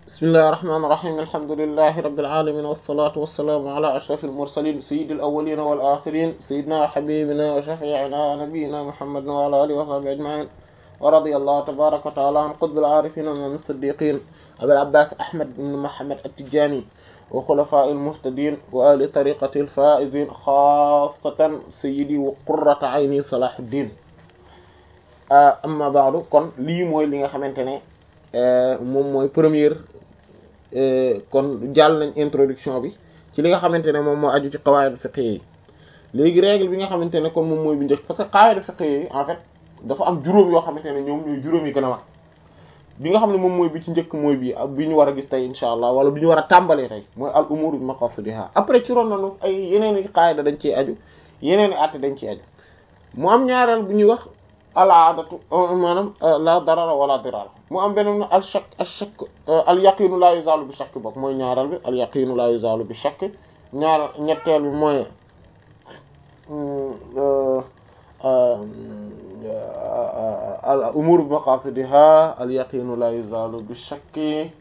bismillahi rahmaani rahiim alhamdulillahi rabbil aalamiin wassalaatu wassalaamu alaa ashrafil mursaliin sayyidil awwaliin wal aaxiriin sayyidinaa wa habiibinaa wa shafii'inaa nabiyyinaa muhammadin wa alaa aalihi wa sahbihi ajma'iin wa radiyallahu tabaaraka wa ta'aalaa an qutbil aarifiin wa imaamil siddiqiin abil abbaas ahmad ibn muhammad at-tijaani wa xulafaa'il muhtadiin wa ahli tariiqatil faa'iziin xaassatan sayyidii wa qurrata ayni salaahuddin amma ba'du kon lii mooy li nga xamante ne moom mooy première kon jàll nañ introduction bi ci li nga xamante ne moom moo aju ci qawaid fiqh yi léegi règle bi nga xamante ne kon moom mooy bi njëkk parce que qawaid fiqh yi en fait dafa am juróom yoo xamante ne ñoom ñooy juróom yi gën a mag bi nga xam ne moom mooy bi ci njëkk mooy bi bi ñu war a gis tey insha allah wala bi ñu war a tàmbalee tey mooy al umur bi maqasidiha après ci ron nanu ay yeneen i qaida dañ ciy aju yeneen i àtte dañ ciy aju mu am ñaareel bu ñuy wax al aadatu maanaam la darara wala dirara mu am beneen al shakk al shakk al yaqinu la yuzalu bi shakk bokk mooy ñaareel bi al yaqinu la yuzalu bi shakk ñaar ñetteel bi mooy al umur bi maqasidiha al yaqinu la yuzalu bi shakk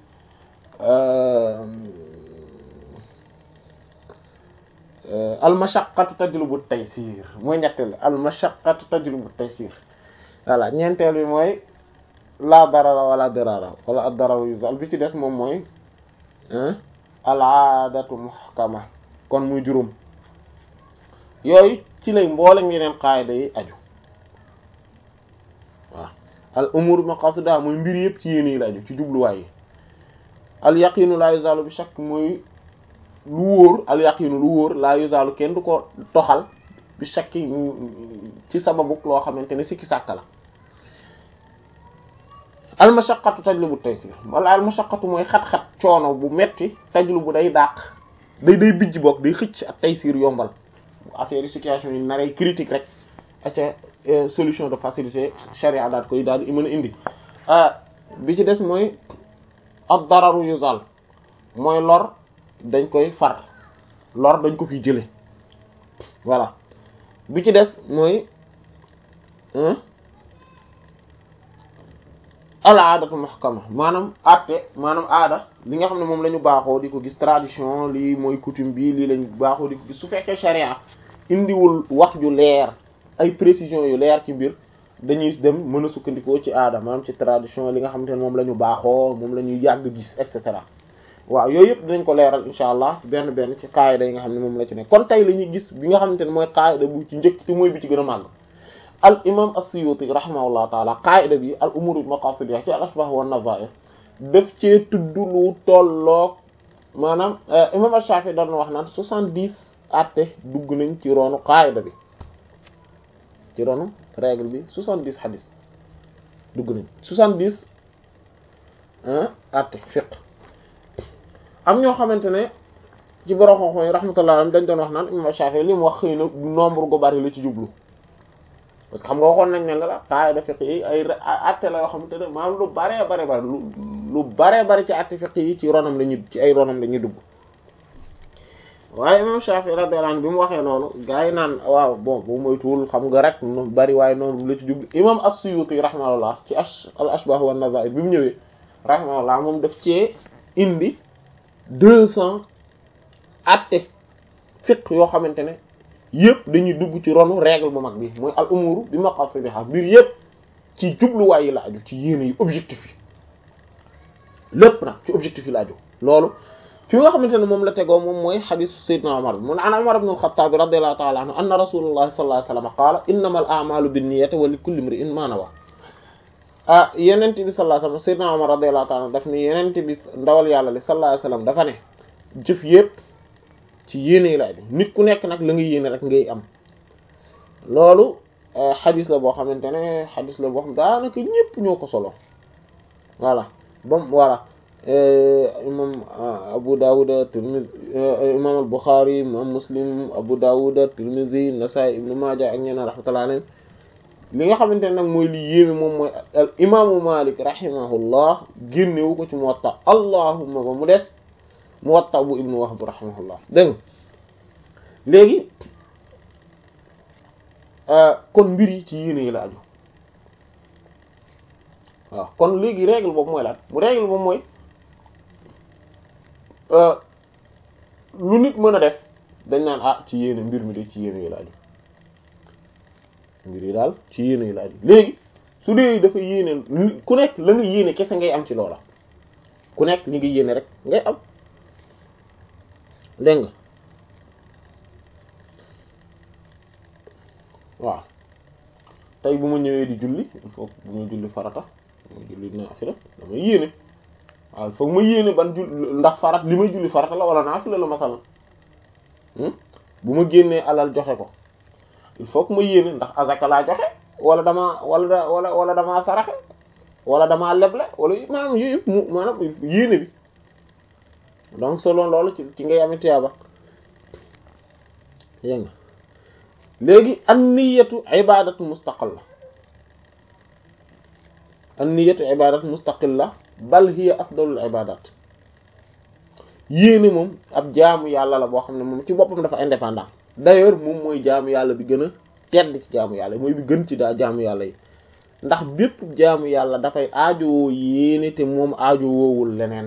al mashaqqatu tajlubu taysir mooy ñetteel al mashaqqatu tajlubu taysir voilà ñeenteel bi mooy la darara wala dirara wala ad dararu yuzal bi ci des moom mooy al aadatu muhkama kon muy juróom yooyu ci lay mboolem yeneen qaayida yi aju waaw al umur maqasida mooy mbir yëpp ci yéen yi la aju ci jubluwaay yi al yaqinu la yuzalu bi shakk mooy lu wóor al yaqinu lu wóor la yuzalu kenn du ko toxal bi shakki ci sababu loo xamante ne sikki sàkk la al mashaqqatu tajlubu taysir wala al mashaqqatu mooy xat-xat coono bu metti tajlubu day dàq day day bijj bokk day xëcc ak taysir yombal affaire situation yi naree critique rek aca solution de facilité charia daat koy daal di mën a indi bi ci des mooy ad dararu yuzal mooy lor dañ koy far lor dañ ko fi jële voilà bi ci des mooy al aadatu muhkama maanaam atte maanaam aada li nga xam ne moom la ñu baaxoo di ko gis tradition lii mooy coutume bi lii lañ baaxoo di ko gis su fekkee charia indiwul wax ju leer ay précision yu leer ci mbir dañuy dem mën a sukkandikoo ci aada maanaam ci tradition li nga xamante ne moom la ñu baaxoo moom la ñuy yàgg gis et cetera waaw yooyu yëpp dinañ ko leeral insha allah benn benn ci qaayida yi nga xam ne moom la ci nekk kon tey la ñuy gis bi nga xamante ne mooy qaayida bu ci njëkk te mooy bi ci gën a màgg al imam as-Suyuti rahimahullah taala qaayida bi al umur bi maqasidiha ci al ashbah wa nazair daf cee tudd lu tolloog maanaam imam ash-Shafi'i doon wax naan soixante-dix atte dugg nañ ci ronu qaayida bi ci ronu règle bi soixante-dix hadith dugg nañ soixante-dix atte fiqh am ñoo xamante ne ci borom xam-xam yi rahmatullah alayhi dañ doon wax naan imam Shafi'i li mu wax xëy na nombre gu bari la ci jublu parce que xam nga waxoon nañ ne la la qaida fiqh yi ay atte la yoo xamante ne maanaam lu baree bare bari lu baree bari ci atte fiqh yi ci ronam la ñu ci ay ronam la ñuy dugg waaye imam Shafi'i radiyallahu anhu bi mu waxee noonu gars yi naan waaw bon bu moytuwul xam nga rek nu bari waaye noonu la ci jublu imam as-Suyuti rahimahullah ci al ashbah wa nazair bi mu ñëwee rahimahullah moom daf cee indi deux cents atte fiqh yoo xamante ne yëpp dañuy dugg ci ronu règle bu mag bi mooy al umuru bi maqasidiha mbir yëpp ci jubluwaay yi la aju ci yéene yi objectif yi lépp nag ci objectif yi la aju loolu fi nga xamante ne moom la tegoo moom mooy xadisu sayyidina Umar bi mun an Umar ibn al-Khattab radiyallahu ta'ala anhu anna rasulullah sallallahu alayhi wasallam qaala innamal a'malu binniyati wa likulli imri'in ma nawa ah yenent bi sallallahu alayhi wasallam sayyidina Umar radiyallahu ta'ala daf ni yenent bi ndawal yàlla li sallallahu alayhi wasallam dafa ne jëf yëpp ci yéene la aju nit ku nekk nag la ngay yéene rek ngay am loolu xadis la boo xamante ne xadis la boo xam daanaka ñëpp ñoo ko solo voilà bam voilà imam Abu Dawud Tirmidhi imam al-Bukhari imam Muslim Abu Dawud Tirmidhi Nasa'i Ibn Majah ak ñeneen rahmatullahi alayhim li nga xamante ne nag mooy li yéeme moom mooy al imaamu Malik rahimahullah génnewu ko ci Muwatta allahumma ba mu des Muwatta bu Ibnu Wahb rahimahullah dégg léegi kon mbir yi ci yéene yi la aju waaw kon léegi règle boobu mooy lan mu règle boobu mooy lu nit mën a def dañ naan ah ci yéene mbir mi de ci yéene yi la aju mbir yi daal ci yéene yi la aju léegi su dee dafa yéene ku nekk la nga yéene kese ngay am ci loola ku nekk li nga yéene rek ngay am dégg nga waaw tey bu ma ñëwee di julli il faut bu ma julli farata bu ma julli naafila damay yéene waaw il faut ma yéene ban jull ndax farat li may julli farata la wala naafila la masala bu ma génnee alal joxe ko il faut que ma yéene ndax azaka laa joxe wala damaa wala wala wala damaa saraxe wala damaa leble wala maanaam yooyu yëpp mu maanaam yéene bi donc selon loolu ci ci ngay amee tiyaaba yé nga léegi an niyatu ibadatu mustaqilla an niyatu ibadatu mustaqilla bal hiya afdalul ibadat yéene moom ab jaamu yàlla la boo xam ne moom ci boppam dafa indépendant d'ailleurs moom mooy jaamu yàlla bi gën a tedd ci jaamu yàlla mooy bi gën ci daa jaamu yàlla yi ndax bépp jaamu yàlla dafay aajowoo yéene te moom aajowoowul leneen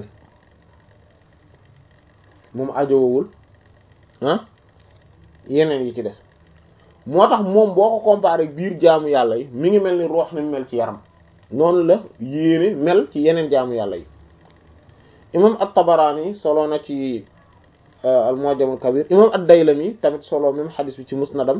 moom aajowoowul ah yeneen yi ci des moo tax moom boo ko comparé biir jaamu yàlla yi mi ngi mel ni roox ni mel ci yaram noonu la yéene mel ci yeneen jaamu yàlla yi imam at-Tabarani solo na ci al-Mu'jam al-Kabir imam ad-Daylami tamit solo même xadis bi ci musnadam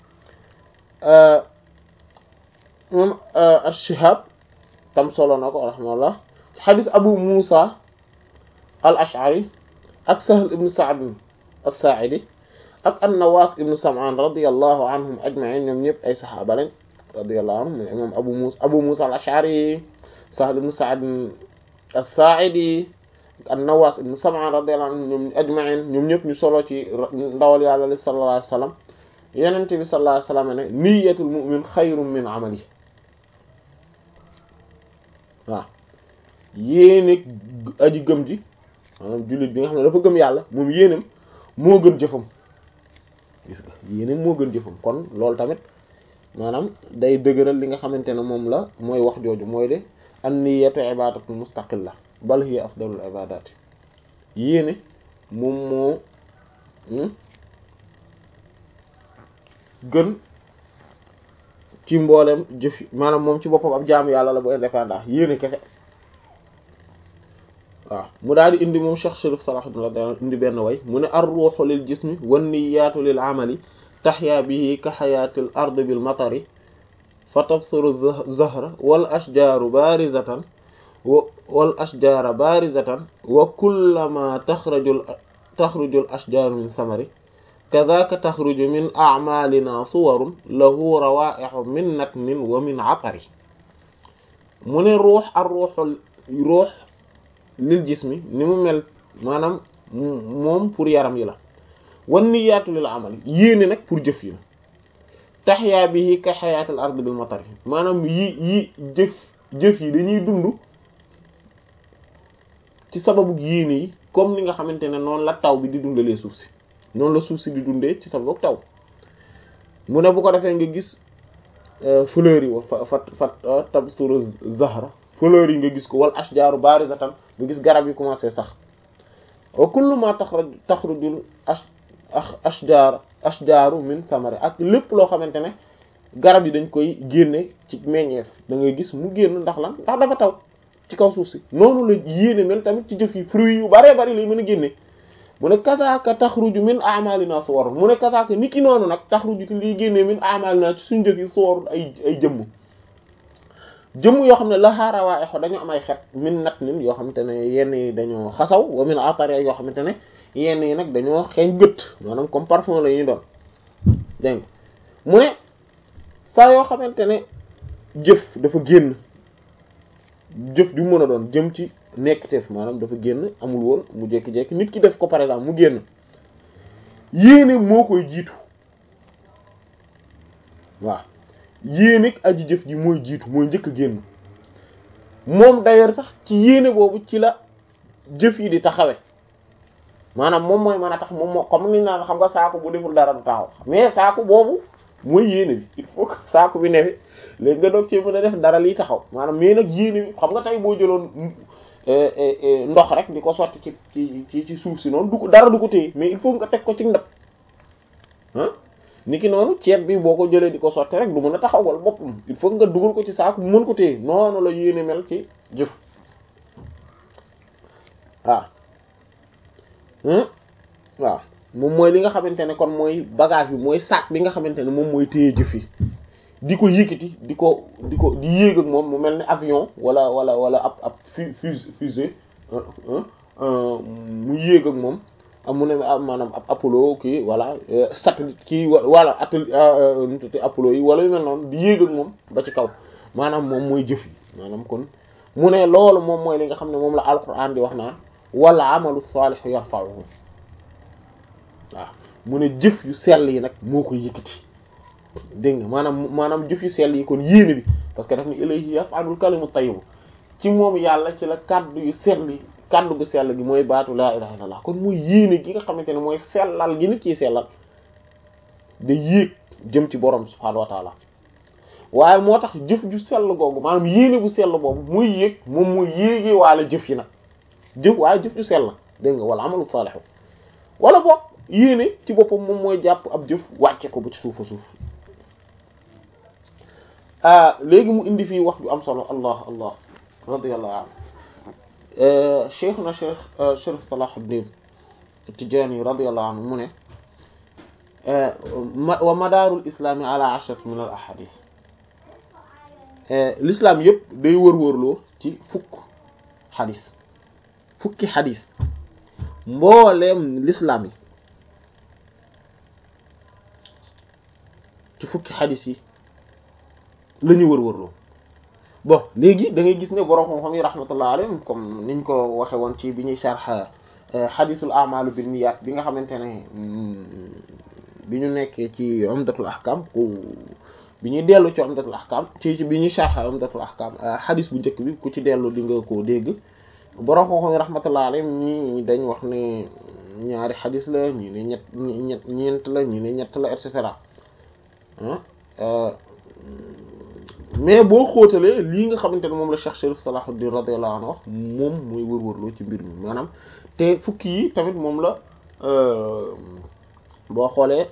imam ash-Shihab tam solo na ko rahimahullah xadis Abu Musa al-Ash'ari ak Sahl ibn Sa'd as-Sa'idi ak an-Nawas ibn Sam'an radiyallahu anhum ajma'in ñoom ñëpp ay saxaaba lañ radiyallahu anhum imam Abu Musa Abu Musa al-Ash'ari Sahl ibn Sa'd as-Sa'idi an-Nawas ibn Sam'an radiyallahu anhum ñoom ajma'in ñoom ñëpp ñu solo ci ndawal yàlla li sallallahu alayhi wasallam Yonent bi sallallahu alayhi wasallam ne niyyatul mu'min xayrun min amalihi waaw yéene aji gëm ji maanaam jullit bi nga xam ne dafa gëm yàlla moom yéenam moo gën jëfam gis nga yéenam moo gën jëfam kon loolu tamit maanaam day dëgëral li nga xamante ne moom la mooy wax jooju mooy de an niyyatu ibadatu mustaqilla bal hiya afdalul ibadati yéene moom moo gën ci mboolem jëf yi maanaam moom ci boppam ab jaamu yàlla la bu indépendant yéene kese waaw mu daal di indi moom Cheikh Chérif Salahuddin radiyallahu indi benn way mu ne ar-ruhu lil jismi wan niyyatu lil amali tahya bihi ka hayatil ard bil matari fa tabsuru zahra wal ashjaru barizatan wal ashjara barizatan wa kullama taxraju taxruju al ashjaru min samari kadaka taxruju min a'malina suwarun lahu rawa'ihu min natnin wa min atari mu ne ruux ar ruuxul ruux lil jismi ni mu mel maanaam moom pour yaram yi la wan niyyatu lil amal yéene nag pour jëf yi la tahya bihi ka hayatil ard bil matari maanaam yi yi jëf jëf yi dañuy dund ci sababu yéene yi comme ni nga xamante ne noonu la taw bi di dundalee suuf si noonu la suuf si di dundee ci sababu taw mu ne bu ko defee nga gis fleurs yi fa fa fa tabsuru zahra fleurs yi nga gis ko wal ashjaru barizatan nga gis garab yi commencé sax wa kullu ma taxraj taxrujul ash ashjar ashjaru min samari ak lépp loo xamante ne garab yi dañ koy génne ci meññeef da ngay gis mu génn ndax lan ndax dafa taw ci kaw suuf si noonu la yéene mel tamit ci jëf yi fruits yu baree bari lay mën a génne mu ne kasaaka taxruju min a'malina suwar mu ne kasaaka niki noonu nag taxruju te liy génnee min a'malina ci suñu jëf yi suwar ay ay jëmm jëmm yoo xam ne la xaarawaa exo dañoo am ay xet min nat nin yoo xamante ne yenn yi dañoo xasaw wa min atari yoo xamante ne yenn yi nag dañoo xeeñ gët maanaam comme parfum la ñuy doon dégg nga mu ne saa yoo xamante ne jëf dafa génn jëf ju mën a doon jëm ci nekkteef maanaam dafa génn amul woon mu jékki-jékki nit ki def ko par exemple mu génn yéene moo koy jiitu waaw yéene aji jëf ji mooy jiitu mooy njëkk a génn moom d'ailleurs sax ci yéene boobu ci la jëf yi di taxawe maanaam moom mooy mën a tax moom moo comme ni naan xam nga saako bu deful dara du taxaw mais saako boobu mooy yéene bi il faut que saako bi nefi léegi nga doog ci mën a def dara liy taxaw maanaam mais nag yéene bi xam nga tey boo jëloon ndox rek di ko sotti ci ci ci suuf si noonu du ko dara du ko téye mais il faut nga teg ko ci ndab ah niki noonu ceeb bi boo ko jëlee di ko sotti rek du mën a taxawal boppam il faut nga dugal ko ci saako bu mën ko téye noonu la yéene mel ci jëf waaw waaw moom mooy li nga xamante ne kon mooy bagage bi mooy sac bi nga xamante ne moom mooy téye jëf yi di ko yëkkati di ko di ko di yéeg ak moom mu mel ni avion wala wala wala ab ab fu fusée mu yéeg ak moom am mu ne maanaam ab Apollo kii voilà satellite kii wala atelier Apollo yi wala yu mel noonu di yéeg ak moom ba ci kaw maanaam moom mooy jëf yi maanaam kon mu ne loolu moom mooy li nga xam ne moom la alquran di wax naan wala amalu saalihu yarfa'uhu waaw mu ne jëf yu sell yi nag moo ko yëkkati dégg nga maanaam maanaam jëf yu sell yi kon yéene bi parce que daf ni ilayhi yas'adul kalimu tayyib ci moom yàlla ci la kaddu yu sell yi kaddu gu sell gi mooy baatu laa ilaha illallah kon muy yéene gi nga xamante ne mooy sellal gi nit ciy sellal da yéeg jëm ci borom subhaanahu wa taala waaye moo tax jëf ju sell googu maanaam yéene bu sell boobu muy yéeg moom muy yéegee waala jëf yi nag jëf waaye jëf ju sell dégg nga wala amalu saalihu wala boog yéene ci boppam moom mooy jàpp ab jëf wàcce ko ba ci suufa suuf léegi mu indi fii wax ju am solo allah allah radiyallahu anhu cheikh na cheikh Sharif Salahuddin Tijaani radiyallahu anhu mu ne wa madaarul islaami ala ashrat min al ahadith l'islam yëpp day wër-wërloo ci fukk xadis fukki xadis mbooleem l'islam yi ci fukki xadis yi la ñu wër-wërloo bon léegi da ngay gis ne borom xam-xam yi rahmatullah alayhim comme niñ ko waxe woon ci bi ñuy sharh xadisul a'malu bin niyyat bi nga xamante ne bi ñu nekkee ci umdatul ahkam ku bi ñuy dellu ci umdatul ahkam ci ci bi ñuy sharh umdatul ahkam xadis bu njëkk bi ku ci dellu di nga koo dégg borom xam-xam yi rahmatullah alayhim ñi dañ wax ne ñaari xadis la ñi ne ñett ñett ñeent la ñi ne ñett la et cetera mais boo xóotalee lii nga xamante ne moom la Cheikh Sharif Salahuddin radiyallahu anhu wax moom mooy wër-wërloo ci mbir mi maanaam te fukki yi tamit moom la boo xoolee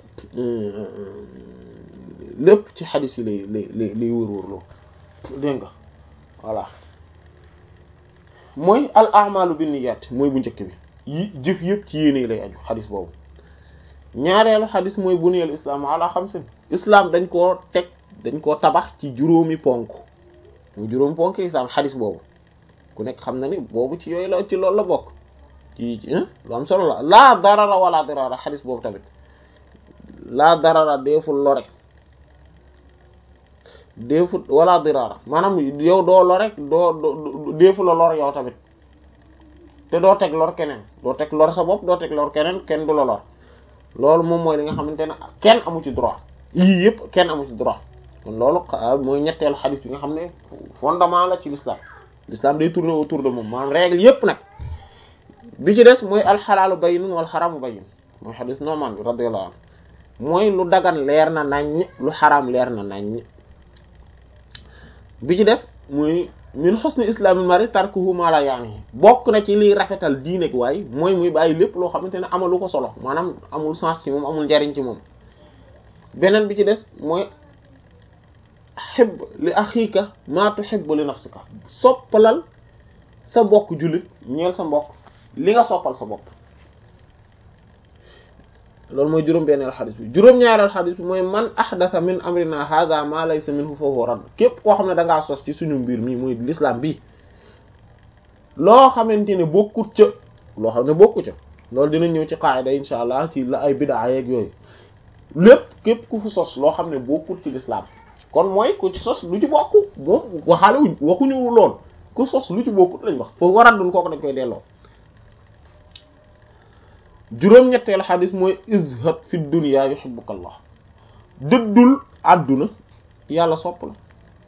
lépp ci xadis yi lay lay lay lay wër-wërloo dégg nga voilà mooy al a'malu binniyat mooy bu njëkk bi yi jëf yëpp ci yéene lay aju xadis boobu ñaareelu xadis mooy buniyal islam ala xamsin islam dañ koo teg dañ koo tabax ci juróomi ponk mu juróomi ponk islam xadis boobu ku nekk xam na ni boobu ci yooyu la ci loolu la bokk ci lu am solo la laa darara wala dirara xadis boobu tamit laa darara deeful lore deeful wala dirara maanaam yow doo lore doo doo deeful la lor yow tamit te doo teg lor keneen doo teg lor sa bopp doo teg lor keneen kenn du la lor loolu moom mooy li nga xamante ne kenn amu ci droit yii yëpp kenn amu ci droit kon loolu mooy ñetteelu xadis bi nga xam ne fondement la ci l'islam l'islam day tourner autour de moom maanaam règle yëpp nag bi ci des mooy alxalaalu bayyinun wal xaraamu bayyin mooy xadis Nu'man bi radiyallahu anhu mooy lu dagan leer na naññ lu xaraam leer na naññ bi ci des muy min husni islamil mari tarkuhu ma la yaani bokk na ci liy rafetal diine gi waaye mooy muy bàyyi lépp loo xamante ne amalu ko solo maanaam amul sens ci moom amul njariñ ci moom beneen bi ci des mooy xib li axiika maa tuhibbu li nafsika soppalal sa mbokk jullit ñeel sa mbokk li nga soppal sa bopp loolu mooy juróom-benneelu xadis bi juróom-ñaareelu xadis bi mooy man ahdatha min amrina hadha ma laysa minhu fa huwa radd képp koo xam ne da ngaa sos ci suñu mbir mi muy l'islam bi loo xamante ne bokkut ca loo xam ne bokku ca loolu dina ñëw ci qaida insha allah ci la ay bid'a yeeg yooyu lépp képp ku fu sos loo xam ne bokkut ci l'islam kon mooy ku ci sos lu ci bokk moom waxaale wuñ waxuñu lool ku sos lu ci bokkut lañ wax foofu war a dun kooku dañ koy delloo juróom-ñetteelu xadis mooy izhad fi dunya yuhibbuka allah dëddul àdduna yàlla sopp la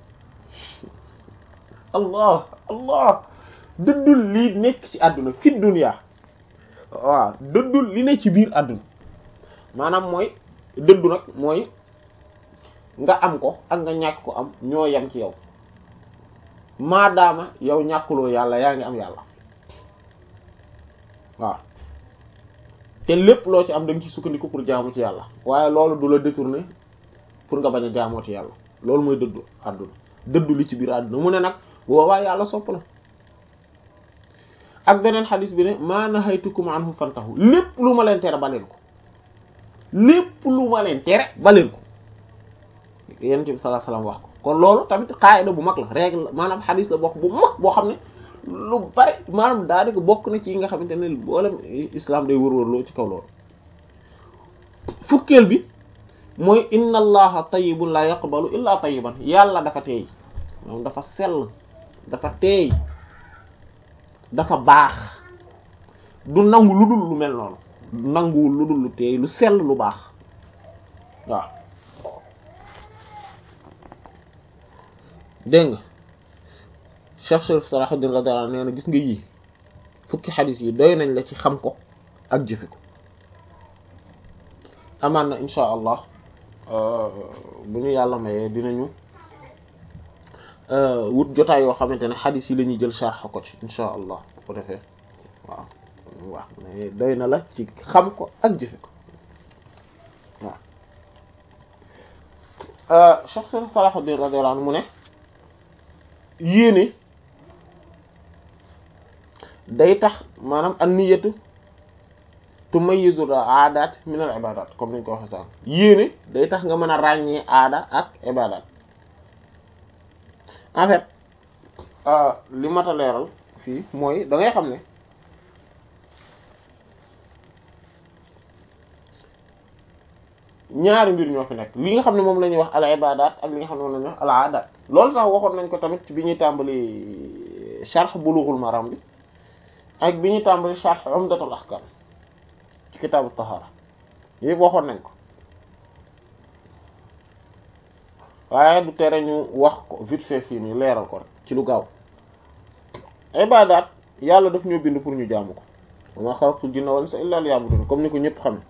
allah allah dëddul lii nekk ci àdduna fi dunya waaw dëddul li ne ci biir àdduna maanaam mooy dëddu nag mooy nga am ko ak nga ñàkk ko am ñoo yem ci yow maadaama yow ñàkkuloo yàlla yaa ngi am yàlla waaw te lépp loo ci am da nga ci sukkandiku pour jaamu ci yàlla waaye loolu du la détourner pour nga bañ a jaamoo ci yàlla loolu mooy dëddu àdduna dëddu li ci biir àdduna mu ne nag boobaa yàlla sopp la ak beneen xadis bi ne maa nahaytukum anhu fantahu lépp lu ma leen tere baleen ko lépp lu ma leen tere baleen ko yonent bi sallallahu alayhi wasallam wax ko kon loolu tamit qaida bu mag la règle maanaam xadis la bokk bu mag boo xam ne lu bari maanaam daanaka bokk na ci yi nga xamante ne boolem islam day wër-wërloo ci kaw loolu fukkeel bi mooy inna allaha tayyibun la yaqbalu illa tayyiban yàlla dafa teey moom dafa sell dafa teey dafa baax du nangu lu dul lu mel noonu du nanguwul lu dul lu teey lu sell lu baax waaw dégg nga Cheikh Sharif Salahuddin radiyallahu anhu nee na gis nga yii fukki xadis yi doy nañ la ci xam ko ak jëfe ko amaan na insha allah bu ñu yàlla mayee dinañu wut jotaay yoo xamante ne xadis yi la ñuy jël sharx ko ci insha allah bu ko defee waaw waaw mais doy na la ci xam ko ak jëfe ko waaw Cheikh Sharif Salahuddin radiyallahu anhu mu ne yéene day tax maanaam an niyatu tumayyizu aadaat min al ibaadaat comme niñ ko waxee sànq yéene day tax nga mën a ràññee aada ak ibaadaat en fait li mat a leeral fii mooy da ngay xam ne ñaari mbir ñoo fi nekk li nga xam ne moom la ñuy wax al ibaadaat ak li nga xam ne moom la ñuy wax al aadaat loolu sax waxoon nañ ko tamit bi ñuy tàmbali sharh bulughul maram bi ak bi ñuy tàmbali sharh umdatul ahkam ci kitaabu tahara yëpp waxoon nañ ko waaye du tere ñu wax ko vite fait fii nii leeral ko rek ci lu gaaw ibaadaat yàlla daf ñoo bind pour ñu jaamu ko wa ma xalaqtul jinna wal insa illa liya'budun comme ni ko ñëpp xam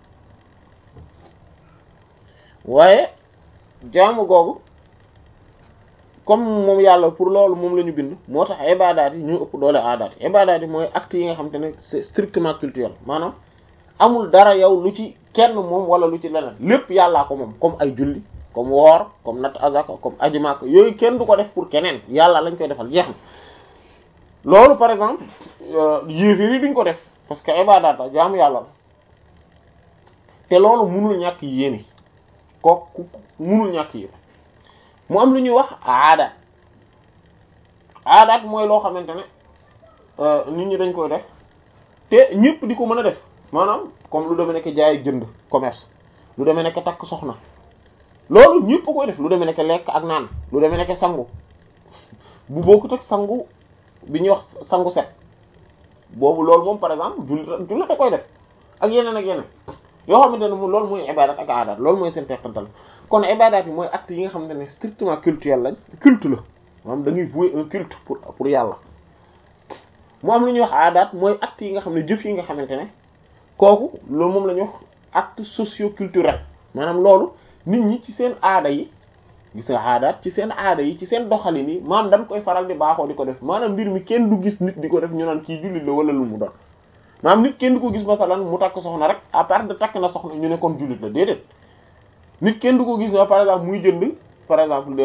waaye jaamu googu comme moom yàlla pour loolu moom la ñu bind moo tax ibaadaat yi ñu ëpp doole aadaat yi ibaadaat yi mooy actes yi nga xam te ne c'est strictement culturel maanaam amul dara yow lu ci kenn moom wala lu ci leneen lépp yàllaa ko moom comme ay julli comme woor comme natt azaka comme aji Makka yooyu kenn du ko def pour keneen yàlla lañ koy defal jeex na loolu par exemple yéefir yi duñ ko def parce que ibaadaat la jaamu yàlla la te loolu munul ñàkk yéene kooku munul ñàkk yéene mu am lu ñuy wax aadaat aadaat mooy loo xamante ne nit ñi dañ koy def te ñëpp di ko mën a def maanaam comme lu demee nekk jaay jënd commerce lu demee nekk takk soxna loolu ñëpp koy def lu demee nekk lekk ak naan lu demee nekk sangu bu bokkut ak sangu bi ñuy wax sangu set boobu loolu moom par exemple jullit jullit da koy def ak yeneen ak yeneen yoo xamante ne moom loolu mooy ibadat ak aadaat loolu mooy seen teqantal kon ibadat yi mooy acte yi nga xamante ne strictement culturel lañ culte la maanaam da ngay vouer un culte pour pour yàlla mu am lu ñuy wax aadaat mooy acte yi nga xam ne jëf yi nga xamante ne kooku loolu moom la ñuy wax acte socio-culturel maanaam loolu nit ñi ci seen aada yi gis nga aadaat ci seen aada yi ci seen doxalin yi maanaam dañ koy faral di baaxoo di ko def maanaam mbir mi kenn du gis nit di ko def ñu naan kii jullit la wala lu mu doon maanaam nit kenn du ko gis masalan mu takk soxna rek à part de takk na soxna ñu ne kon jullit la déedéet nit kenn du ko gis par exemple muy jënd par exemple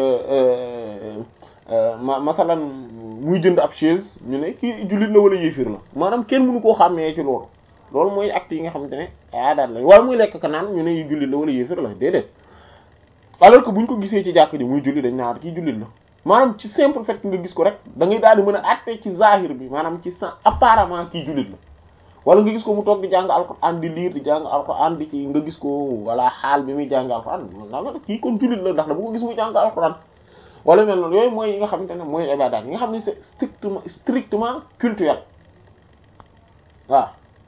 ma masalan muy jënd ab chaise ñu ne kii jullit la wala yéefir la maanaam kenn mënu koo xàmmee ci loolu loolu mooy acte yi nga xamante ne aadaat la wala muy lekk ka naan ñu ne jullit la wala yéefir la déedéet alors que buñ ko gisee ci jàkk ji muy julli dañ naan kii jullit la maanaam ci simple fait nga gis ko rek da ngay daal di mën a àtte ci zahir bi maanaam ci sa apparemment kii jullit la wala nga gis ko mu toog di jàng alxuraan di liir di jàng alxuraan di ci nga gis ko wala xaal bi muy jàng alxuraan naa nga kii kon jullit la ndax dama ko gis muy jàng alxuraan wala mel noonu yooyu mooy yi nga xamante ne mooy ibaadaat yi nga xam ne c'est strictement strictement culturel waaw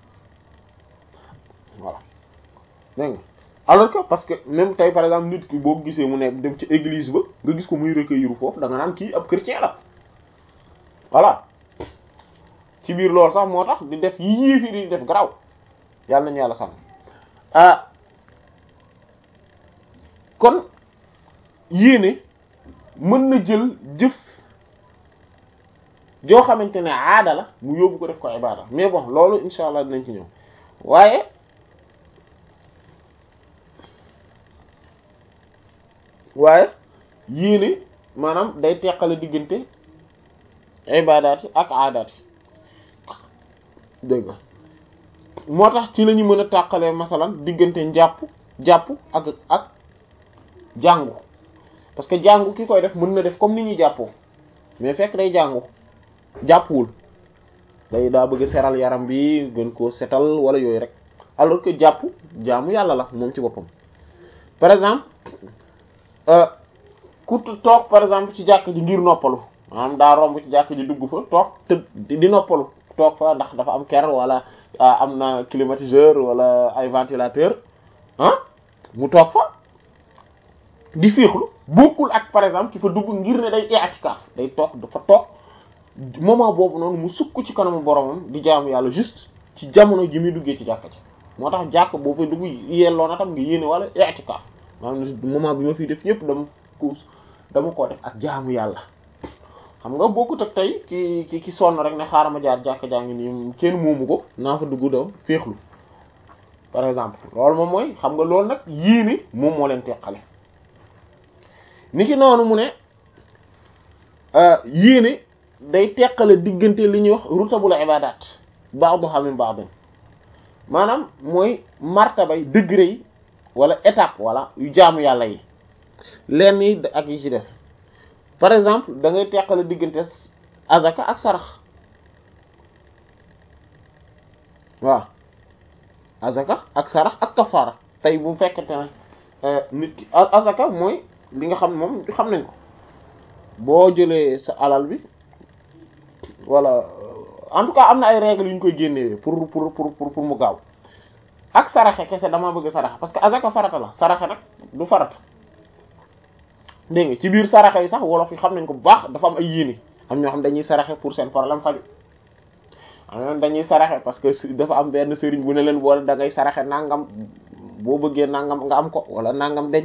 voilà dégg nga alors que parce que même tey par exemple nit ki boo gisee mu nekk dem ci église ba nga gis ko muy recueillir foofu da nga naan kii ab chrétien la voilà ci biir loolu sax moo tax di def yi yéefir di def garaw yàlla nañu yàlla sàmm ah kon yéene mën na jël jëf joo xamante ne aada la mu yóbbu ko def ko ibada mais bon loolu insha allah dinañ ci ñëw waaye waaye yéene maanaam day teqale diggante ibadaat yi ak aadaat yi dégg nga moo tax ci la ñu mën a tàqalee masalan diggante njàpp jàpp ak ak jàngu parce que jàngu ki koy def mën na def comme ni ñuy jàppoo mais fekk day jàngu jàppuwul day daa bëgg seral yaram bi gën koo setal wala yooyu rek alors que jàpp jaamu yàlla la moom ci boppam par exemple ku toog par exemple ci jàkk ji ngir noppalu maanaam daa romb ci jàkk ji dugg fa toog te di noppalu toog fa ndax dafa am ker wala am na climatiseur wala ay ventilateur ah mu toog fa di féexlu bokkul ak par exemple ki fa dugg ngir ne day i'tikaf day toog dafa toog moment boobu noonu mu sukk ci kanamu boromam di jaamu yàlla juste ci jamono ji muy duggee ci jàkka ji moo tax jàkk boo fay dugg yelloo na tam nga yéene wala i'tikaf maanaam moment bi ma fiy def yépp dama ko dama koo def ak jaamu yàlla xam nga bokkut ak tey ki ki ki sonn rek ne xaaral ma jaar jàkka jaa ngi nii kenn moomu ko naa fa dugg daw féexlu par exemple loolu moom mooy xam nga loolu nag yéene moom moo leen teqale ni ki noonu mu ne yéene day teqale diggante li ñuy wax rutabul ibadat ba'daha min ba'd maanaam mooy martabay degré yi wala étape wala yu jaamu yàlla yi lenn yi ak yi ci des par exemple da ngay teqale diggante azaka ak sarax waaw azaka ak sarax ak kafaara tey bu fekkente ne nit ki azaka mooy li nga xam moom xam nañ ko boo jëlee sa alal bi wala en tout cas am na ay règles yu ñu koy génnewee pour pour pour pour mu gaaw ak saraxe kese dama bëgg saraxe parce que azaka farata la saraxe nag du farata dégg nga ci biir saraxe yi sax wolof yi xam nañ ko bu baax dafa am ay yéene am ñoo xam dañuy saraxe pour seen problème faju am dañuy saraxe parce que dafa am benn sëriñ bu ne leen boole da ngay saraxe nangam boo bëggee nangam nga am ko wala nangam deñ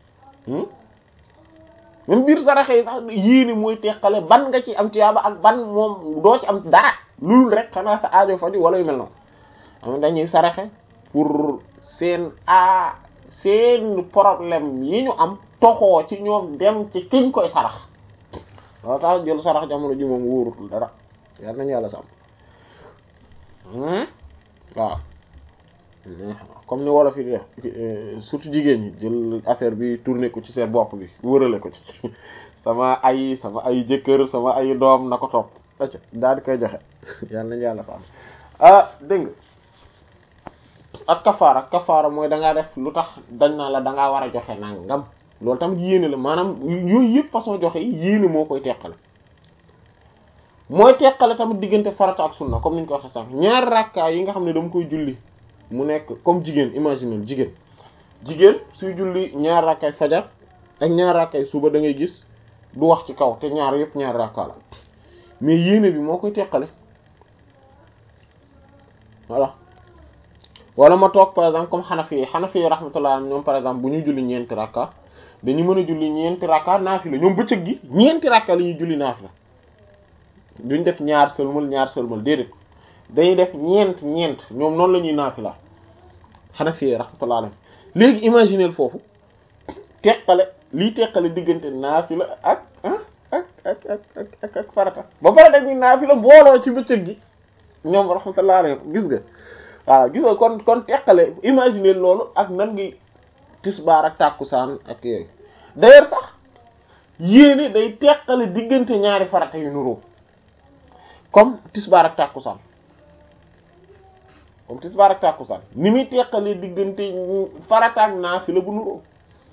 même biir saraxe yi sax yéene mooy teqale ban nga ci am tiyaaba ak ban moom doo ci am dara loolu rek xanaa sa aajo faju wala yu mel noonu am dañuy saraxe pour seen a seen problème yi ñu am toxoo ci ñoom dem ci kiñ koy sarax loolu tax jël sarax jamono ji moom wóorutul dara yal nañu yàlla sàmm waaw comme ni wolof yi def surtout jigéen ñi jël affaire bi tourner ko ci seen bopp bi wërale ko ci sama ay sama ay jëkkër sama ay doom na ko topp acca daal di koy joxe yal nañu yàlla sàmm ah dégg nga ak kafaara kafaara mooy da ngaa def lu tax dañ naa la da ngaa war a joxe nangam loolu tamit yéene la maanaam yooyu yëpp façon joxe yi yéene moo koy teqale mooy teqale tamit diggante farata ak sunna comme ni ñu ko waxee sànq ñaari rakkaa yi nga xam ne dama koy julli mu nekk comme jigéen imaginel jigéen jigéen suy julli ñaar rakkaay fajar ak ñaar rakkaay suba da ngay gis du wax ci kaw te ñaar yëpp ñaar rakkaa la mais yéene bi moo koy teqale voilà wala ma toog par exemple comme xanafi yi xanafi yi rahmatullah ñoom par exemple bu ñuy julli ñeenti rakka dañu mën a julli ñeenti rakka naafila ñoom bëccëg gi ñeenti rakka la ñuy julli naafila duñ def ñaar sëlmal ñaar sëlmal déedéet dañuy def ñeent ñeent ñoom noonu la ñuy naafila xanafi yi rahmatullah alayhi léegi imagineel foofu teqale lii teqale diggante naafila ak ak ak ak ak ak farata ba pare dañuy naafila booloo ci bëccëg gi ñoom rahmatullah alayhi gis nga waaw gis nga kon kon teqale imaginer loolu ak nan ngi tisbaar ak tàkkusaan ak yooyu d'ailleurs sax yéene day teqale diggante ñaari farata yu nuroo comme tisbaar ak tàkkusaan comme tisbaar ak tàkkusaan ni muy teqale diggante farata ak naafila bu nuroo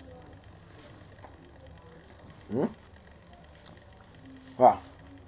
waaw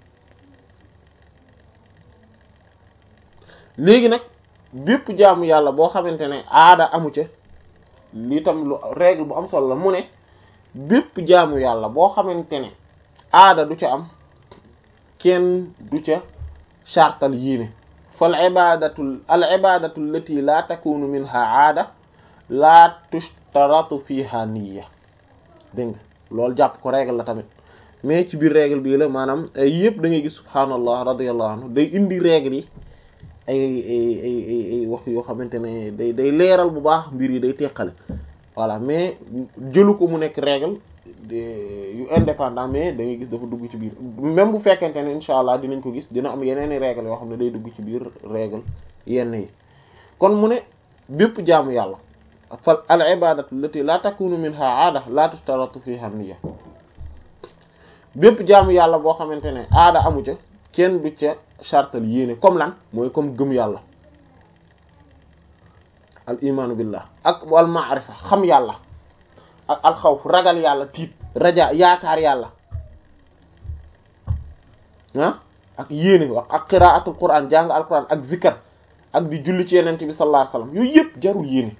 léegi nag bépp jaamu yàlla boo xamante ne aada amu ca lii tam lu règle bu am solo la mu ne bépp jaamu yàlla boo xamante ne aada du ca am kenn du ca chartal yéene fal ibadatu al ibadatu allati la takunu minha aada la tushtaratu fiha niyya dégg nga loolu jàpp ko règle la tamit mais ci biir règle bii la maanaam yëpp da ngay gis subhaanallah radiyallahu anhu day indi règle yi ay ay ay ay wax yoo xamante ne day day leeral bu baax mbir yi day teqale voilà mais jëlu ko mu nekk règle yu indépendant mais da ngay gis dafa dugg ci biir même bu fekkente ne insha allah dinañ ko gis dina am yeneen i règle yoo xam ne day dugg ci biir règle yenn yi kon mu ne bépp jaamu yàlla fal al ibadatu allati la takunu minha aada la tustaratu fiha niyya bépp jaamu yàlla boo xamante ne aada amu ca kenn du ca chartal yéene comme lan mooy comme gëm yàlla al imaanu billah ak wal maarifa xam yàlla ak al xawf ragal yàlla tiit raja yaakaar yàlla ah ak yéene wax ak qiraatul quran jàng al quran ak zikar ak di julli ci yenente bi sallallahu alayhi wasallam yooyu yëpp jarul yéene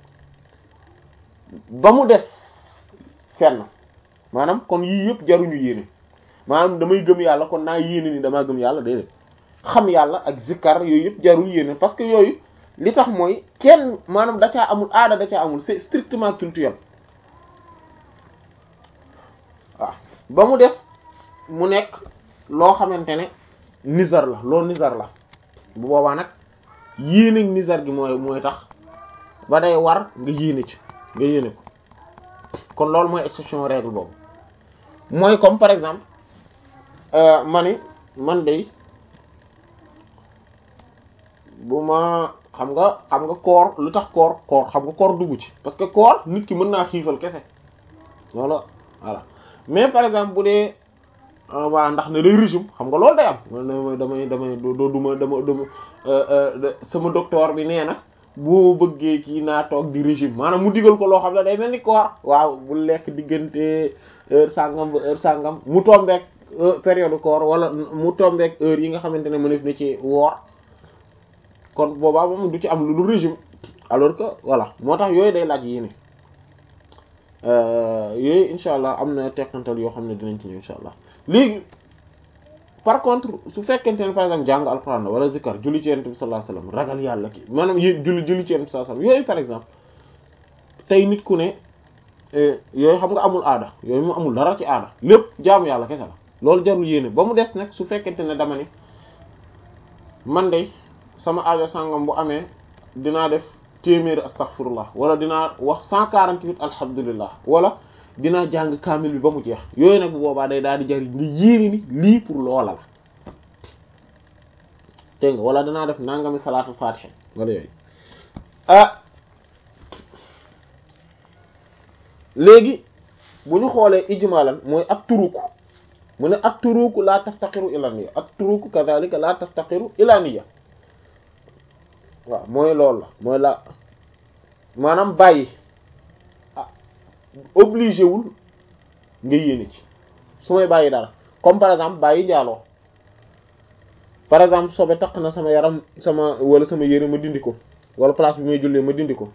ba mu des fenn maanaam kon yii yëpp jaruñu yéene maanaam damay gëm yàlla kon naa yéene ni damaa gëm yàlla déedéet xam yàlla ak zikkar yooyu yëpp jarul yéene parce que yooyu li tax mooy kenn maanaam da caa amul aada da caa amul c'est strictement culturel waaw ba mu des mu nekk loo xamante ne nizar la loolu nizar la bu boobaa nag yéene nizar gi mooy mooy tax ba day war nga yéene ci nga yéene ko kon loolu mooy exception règle boobu mooy comme par exemple ma ni man day bu ma xam nga xam nga koor lu tax koor koor xam nga koor dugg ci parce que koor nit ki mën naa xiifal kese loolu voilà mais par exemple bu dee voilà ndax ne day régime xam nga loolu day am man damay damay doo duma dama dama sama docteur bi nee na boo bëggee kii naa toog di régime maanaam mu digal ko loo xam ne day mel ni koor waaw bu lekk diggante heure sàngam ba heure sàngam mu tombeek période koor wala mu tombeek heure yi nga xamante ne mënef na ci woor kon boobaa moom du ci am lu dul régime alors que voilà moo tax yooyu day laaj yéene yooyu incha allah am na teqantal yoo xam ne dinañ ci ñëw incha allah léegi par contre su fekkente ne par exemple jàng alquran la wala zikar julli ci yonent bi sallallahu alayhi wasallam ragal yàlla ki maanaam yé julli julli ci yonent bi sallallahu alayhi wasallam yooyu par exemple tey nit ku ne yooyu xam nga amul aada yooyu mu amul dara ci aada lépp jaamu yàlla kese la loolu jarul yéene ba mu des nag su fekkente ne dama ne man de sama aajo sàngam bu amee dinaa def téeméeri astaghfirullah wala dinaa wax cent quarante-huit alhamdulillah wala dinaa jàng kaamil bi ba mu jeex yooyu nag bu boobaa day daal di jariñ nga yéene ni lii pour loola la dégg nga wala danaa def nangami salaatul fatiha wala yooyu ah léegi bu ñu xoolee ijmalan mooy ak turuku mu ne ak turuku la taftaqiru ila niyya ak turuku kadhalika la taftaqiru ila niyya waaw mooy loolu la mooy la maanaam bàyyi obligé wul nga yéene ci su may bàyyi dara comme par exemple bàyyi njaaloo par exemple sobe taq na sama yaram sama wala sama yére ma dindi ko wala place bi may jullee ma dindi ko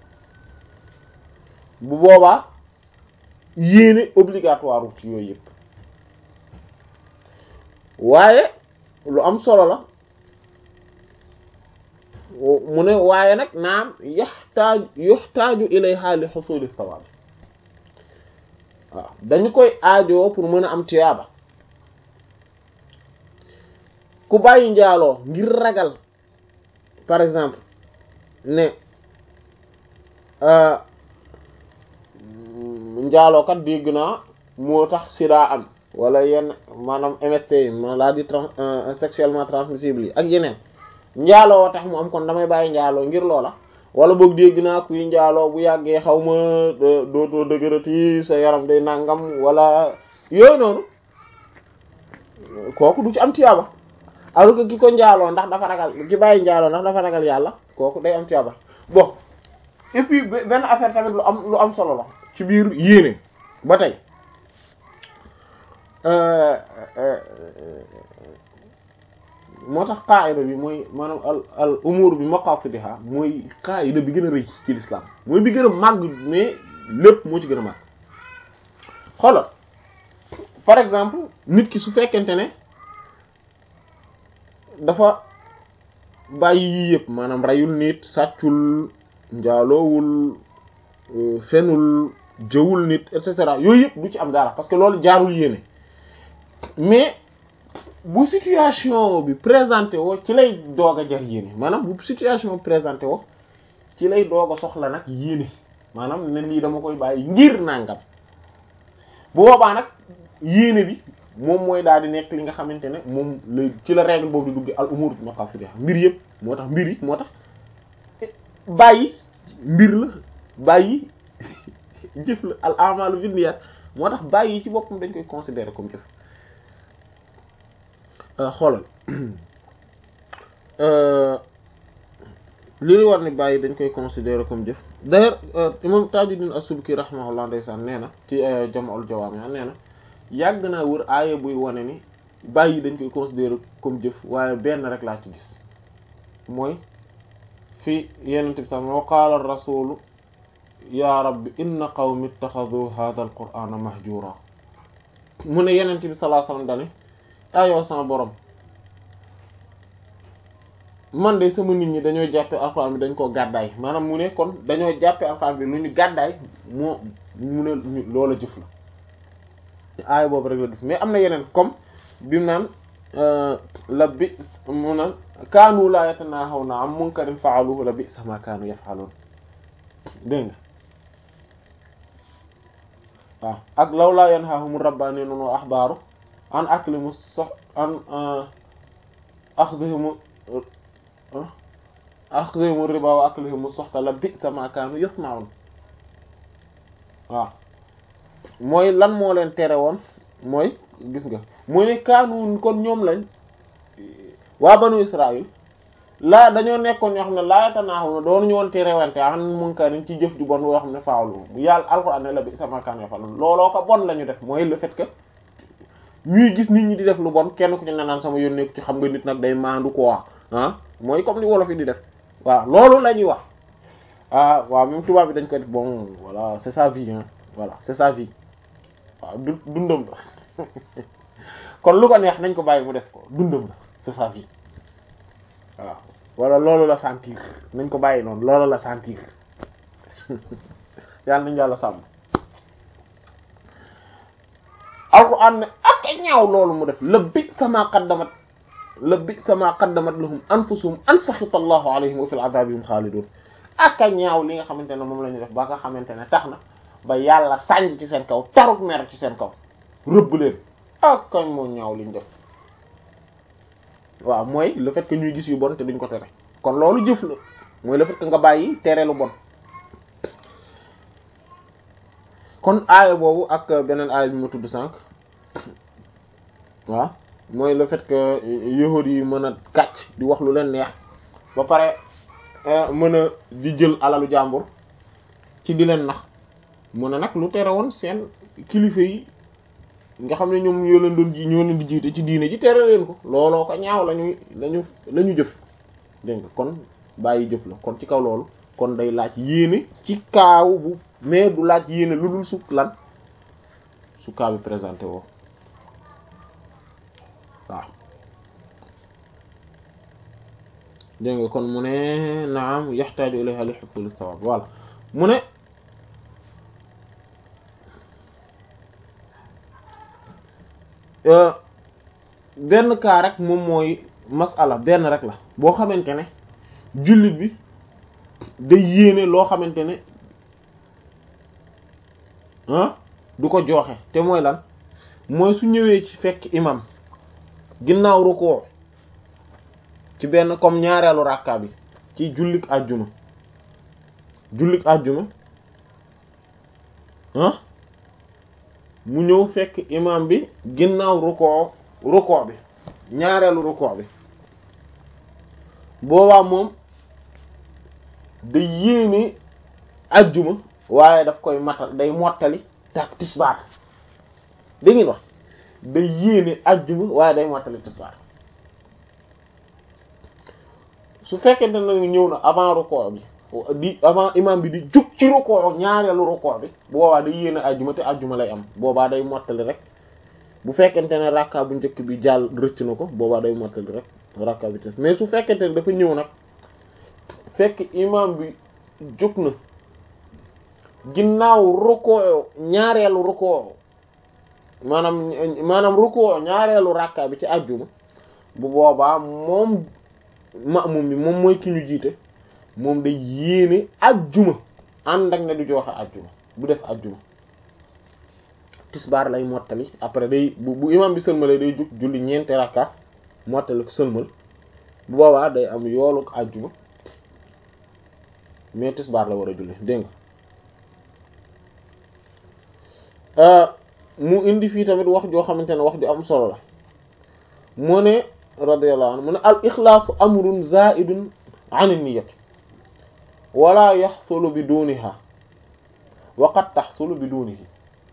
bu boobaa yéene obligatoire ci yooyu yëpp waaye lu am solo la mu ne waaye nag naam yaxtaaju yuxtaaju ilayha li xusuli sawaab waaw dañu koy aajoo pour mën a am tiyaaba ku bàyyi njaaloo ngir ragal par exemple ne njaaloo kat dégg naa moo tax sida am wala yenn maanaam MST yi maladie trans sexuellement transmissible yi ak yeneen njaaloo tax mu am kon damay bàyyi njaaloo ngir loola wala boog dégg naa kuy njaaloo bu yàggee xaw ma dootoo dëgërati sa yaram day nangam wala yooyu noonu kooku du ci am tiyaaba alors que ki ko njaaloo ndax dafa ragal ki bàyyi njaaloo ndax dafa ragal yàlla kooku day am tiyaaba bon et puis benn affaire tamit lu am lu am solo la ci biir yéene ba tey moo tax qaayida bi mooy maanaam al al umur bi maqasidiha mooy qaayida bi gën a rëy ci l'islam mooy bi gën a màgg mais lépp moo ci gën a màgg xoolal par exemple nit ki su fekkente ne dafa bàyyi yii yëpp maanaam reyul nit sàccul njaaloowul fenul jëwul nit et cetera yooyu yëpp du ci am dara parce que loolu jaarul yéene mais bu situation bi présenté woo ci lay doog a jar yéene maanaam bu situation présenté woo ci lay doog a soxla nag yéene maanaam ne lii dama koy bàyyi ngir nangam bu boobaa nag yéene bi moom mooy daal di nekk li nga xamante ne moom la ci la règle boobu di dugg al umur maqasidiha mbir yëpp moo tax mbir yi moo tax bàyyi mbir la bàyyi jëf la al amalu binniyat moo tax bàyyi ci boppam dañ koy considérer comme jëf xoolal li ñu war ni bàyyi dañ koy considérer comme jëf d'ailleurs imam Tajuddin as-Subki rahimahullah ndeysaan nee na ci Jam'ul Jawaami nee na yàgg naa wër aaya buy wane ni bàyyi dañ koy considérer comme jëf waaye benn rek laa ci gis mooy fi yenent bi sax wa qaala ar-rasuulu ya rabbi inna qawmi ittaxadu hadha al-qur'ana mahjura mu ne yenent bi sallallahu alayhi wasallam dane ayoo sama borom man de sama nit ñi dañoo jàppe alxuraan bi dañ koo gàddaay maanaam mu ne kon dañoo jàppe alxuraan bi lu ñu gàddaay moo mu ne loola jëf la aaya boobu rek la gis mais am na yeneen comme bi mu naan la bi mu naan kaanu laa yatanahawna an munkarin fa'aluhu la bi sama kaanu yaf'alun dégg nga waaw ak law laa yanhahum rabbaaniyyuun wa ahbaaru an aklimu sox an akhdihim akhdihim riba wa aklihim soxta la bi sama kaanu yasma'un waaw mooy lan moo leen tere woon mooy gis nga mooy ne kaanu kon ñoom lañ waa banu Israël laa dañoo nekkoon ñoo xam ne laa yatanaahu na doon ñu woon terewante an munkarin ci jëf ju bon yoo xam ne faawlu bu yàlla alxuraan ne la bi sama kaanu yafalun looloo ko bon la ñu def mooy le fait que ñuy gis nit ñi di def lu bon kenn ku ci ne naan sama yoon nekk ci xam nga nit nag day maandu quoi ah mooy comme li wolof yi di def waaw loolu la ñuy wax ah waaw même tubaab bi dañ ko def bon voilà c'est sa vie hein voilà c'est sa vie waaw du dundam la kon lu ko neex nañ ko bàyyi mu def ko dundam la c'est sa vie waaw wala loolu la sentir nañ ko bàyyi noonu loolu la sentir yàlla nañ yàlla sàmm alquran ne ak ñaaw loolu mu def la bi sama qaddamat la bi sama qaddamat lahum anfusuhum an saxita allahu alayhim wa fil adabihim xaalidun ak ñaaw li nga xamante ne moom la ñu def ba nga xamante ne tax na ba yàlla sànj ci seen kaw taruk mer ci seen kaw rëbb leen ak kañ moo ñaaw liñ def waaw mooy le fait que ñuy gis yu bon te duñ ko tere kon loolu jëf la mooy le fait que nga bàyyi tere lu bon kon aaya boobu ak beneen aaya bi ma tudd sànq waaw mooy le fait que yahudi yi mën a kàcc di wax lu leen neex ba pare mën a di jël alalu jàmbur ci di leen nax mën a nag lu tere woon seen kilifa yi nga xam ne ñoom ñoo leen doon ji ñoo leen di jiite ci diine ji tere leen ko looloo ko ñaaw lañuy lañu la ñu jëf dégg nga kon bàyyi jëf la kon ci kaw loolu kon day laaj yéene ci kaaw bu mais du laaj yéene lu dul su lan su kaa bi présenté woo waaw dégg nga kon mu ne naam yaxtaaju ilayha li husul thawab voilà mu ne benn cas rek moom mooy masala benn rek la boo xamante ne jullit bi day yéene loo xamante ne ah du ko jooxe te mooy lan mooy su ñëwee ci fekk imam ginnaaw rukkoo ci benn comme ñaareelu rakka bi ci jullik àjjuma jullik àjjuma ah mu ñëw fekk imam bi ginnaaw rukkoo rukkoo bi ñaareelu rukkoo bi boobaa moom day yéene àjjuma waaye daf koy matal day mottali tak tisbaar da ngeen wax day yéene àjjuma waaye day mottali tisbaar su fekkente ne ñëw na avant rukkoo bi di avant imam bi di jug ci rukkoo ñaareelu rukkoo bi boobaa day yéene àjjuma te àjjuma lay am boobaa day mottali rek bu fekkente ne rakka bu njëkk bi jàll rëcc na ko boobaa day mottali rek rakka bi tes mais su fekkente ne dafa ñëw nag fekk imam bi jóg na ginnaaw rukkoo ñaareelu rukkoo maanaam maanaam rukkoo ñaareelu rakka bi ci ajjuma bu boobaa moom ma'mum bi moom mooy ki ñu jiite moom day yéene ajjuma ànd ak ne du joxe ajjuma bu def ajjuma tisbaar lay mottali après day bu bu imam bi sëlmalee day jug julli ñeenti rakka mottali ko sëlmal bu boobaa day am yoolu ajjuma mais tisbaar la war a julli dégg nga mu indi fii tamit wax joo xamante ne wax ju am solo la mu ne radiyallahu anhu mu ne al ixlaasu amrun zaidun an niyyat wala yaxsulu bi duniha wa qad taxsulu bi dunihi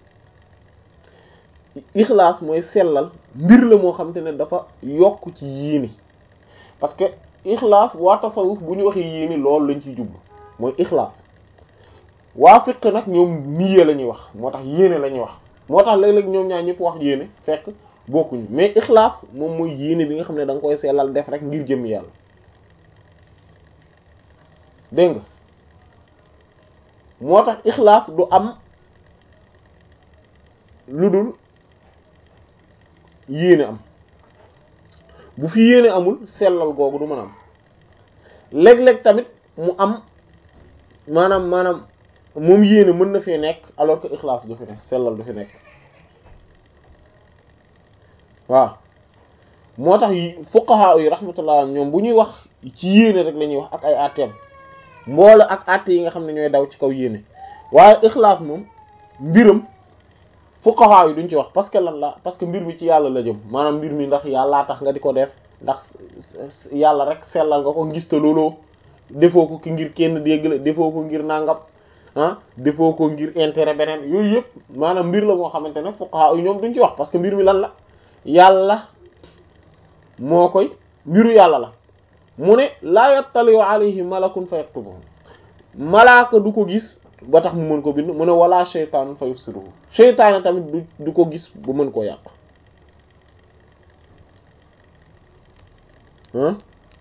ixlaas mooy sellal mbir la moo xamante ne dafa yokk ci yéene parce que ixlaas waa tasawuf bu ñu waxee yéene loolu lañ ciy jublu mooy ixlaas waa fiq nag ñoom niyyee la ñuy wax moo tax yéene la ñuy wax moo tax léeg-léeg ñoom ñaar ñëpp wax yéene fekk bokkuñu mais ixlaas moom mooy yéene bi nga xam ne da nga koy sellal def rek ngir jëm yàlla dégg nga moo tax ixlaas du am lu dul yéene am bu fi yéene amul sellal googu du mën a am léeg-léeg tamit mu am maanaam maanaam moom yéene mën na fee nekk alors que ixlaas du fi nekk sellal du fi nekk waaw moo tax fuqaha yi rahmatullah ñoom bu ñuy wax ci yéene rek la ñuy wax ak ay atteem mboole ak atte yi nga xam ne ñooy daw ci kaw yéene waaye ixlaas moom mbiram fuqaha yi duñ ci wax parce que lan la parce que mbir mi ci yàlla la jëm maanaam mbir mi ndax yàllaa tax nga di ko def ndax yàlla rek sellal nga ko ngis te looloo defoo ko ki ngir kenn dégg la defoo ko ngir nangam ah defoo ko ngir intérêt beneen yooyu yëpp maanaam mbir la moo xamante ne fuqaha yi ñoom duñ ci wax parce que mbir mi lan la yàlla moo koy mbiru yàlla la mu ne laa yattaliu alayhi malakun fa yaktubuhu malaaka du ko gis ba tax mu mën ko bind mu ne wala shaytaan fa yufsiruhu shaytaan tamit du du ko gis ba mën koo yàq ah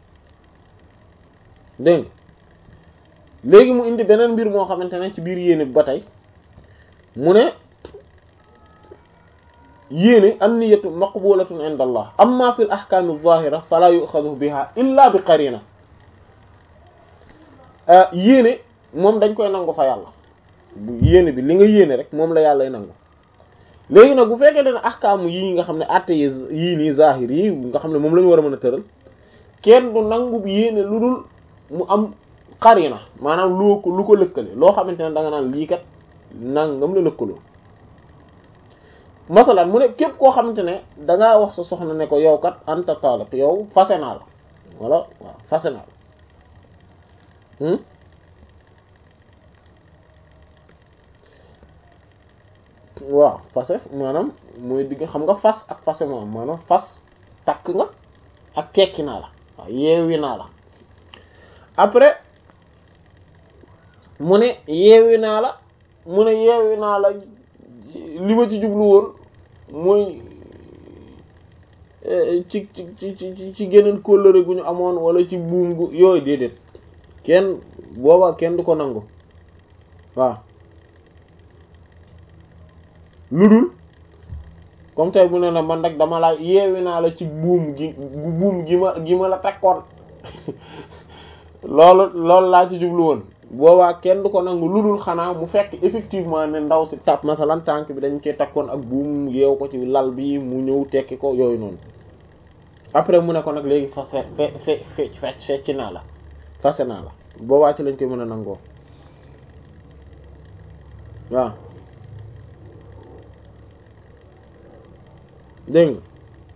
dégg léegi mu indi beneen mbir moo xamante ne ci biir yéene bi ba tey mu ne yéene an-niyyatu maqbulatun inda allah amma fi al-ahkam adh-dhahira fala yu'khadhu biha illa bi qarina yéene moom dañ koy nangu fa yàlla yéene bi li nga yéene rek moom la yàllay nangu léegi nag bu fekkee ne ahkam yii nga xam ne atte yii nii zahir yi nga xam ne moom la ñu war a mën a tëral kenn du nangu yéene lu dul mu am qarina maanaam loo ko lu ko lëkkale loo xamante ne da nga naan lii kat nangam la lëkkaloo masalan mu ne képp koo xamante ne dangaa wax sa soxna ne ko yow kat anta talaq yow fase naa la wala waaw fase naa la waaw fase maanaam mooy digg xam nga fas ak fase moom maanaam fas takk nga ak tekki naa la waaw yeewi naa la après mu ne yeewi naa la mu ne yeewi naa la li ma ci jublu woon mooy ci ci ci ci geneen kóllëre gu ñu amoon wala ci buum gu yooyu déedéet kenn booba kenn du ko nangu waaw lu dul comme tey bu ne la man nag dama la yeewi naa la ci buum gi buum gi ma gi ma la takkoon loolu loolu laa ci jublu woon boobaa kenn du ko nangu lu dul xanaa mu fekk effectivement ne ndaw si tap masalan tànk bi dañ koy takkoon ak buum yeew ko ci lal bi mu ñëw tekki ko yooyu noonu après mu ne ko nag léegi fase fe fe fe fecc naa la fase naa la boobaa ci lañ koy mën a nangoo waaw dégg nga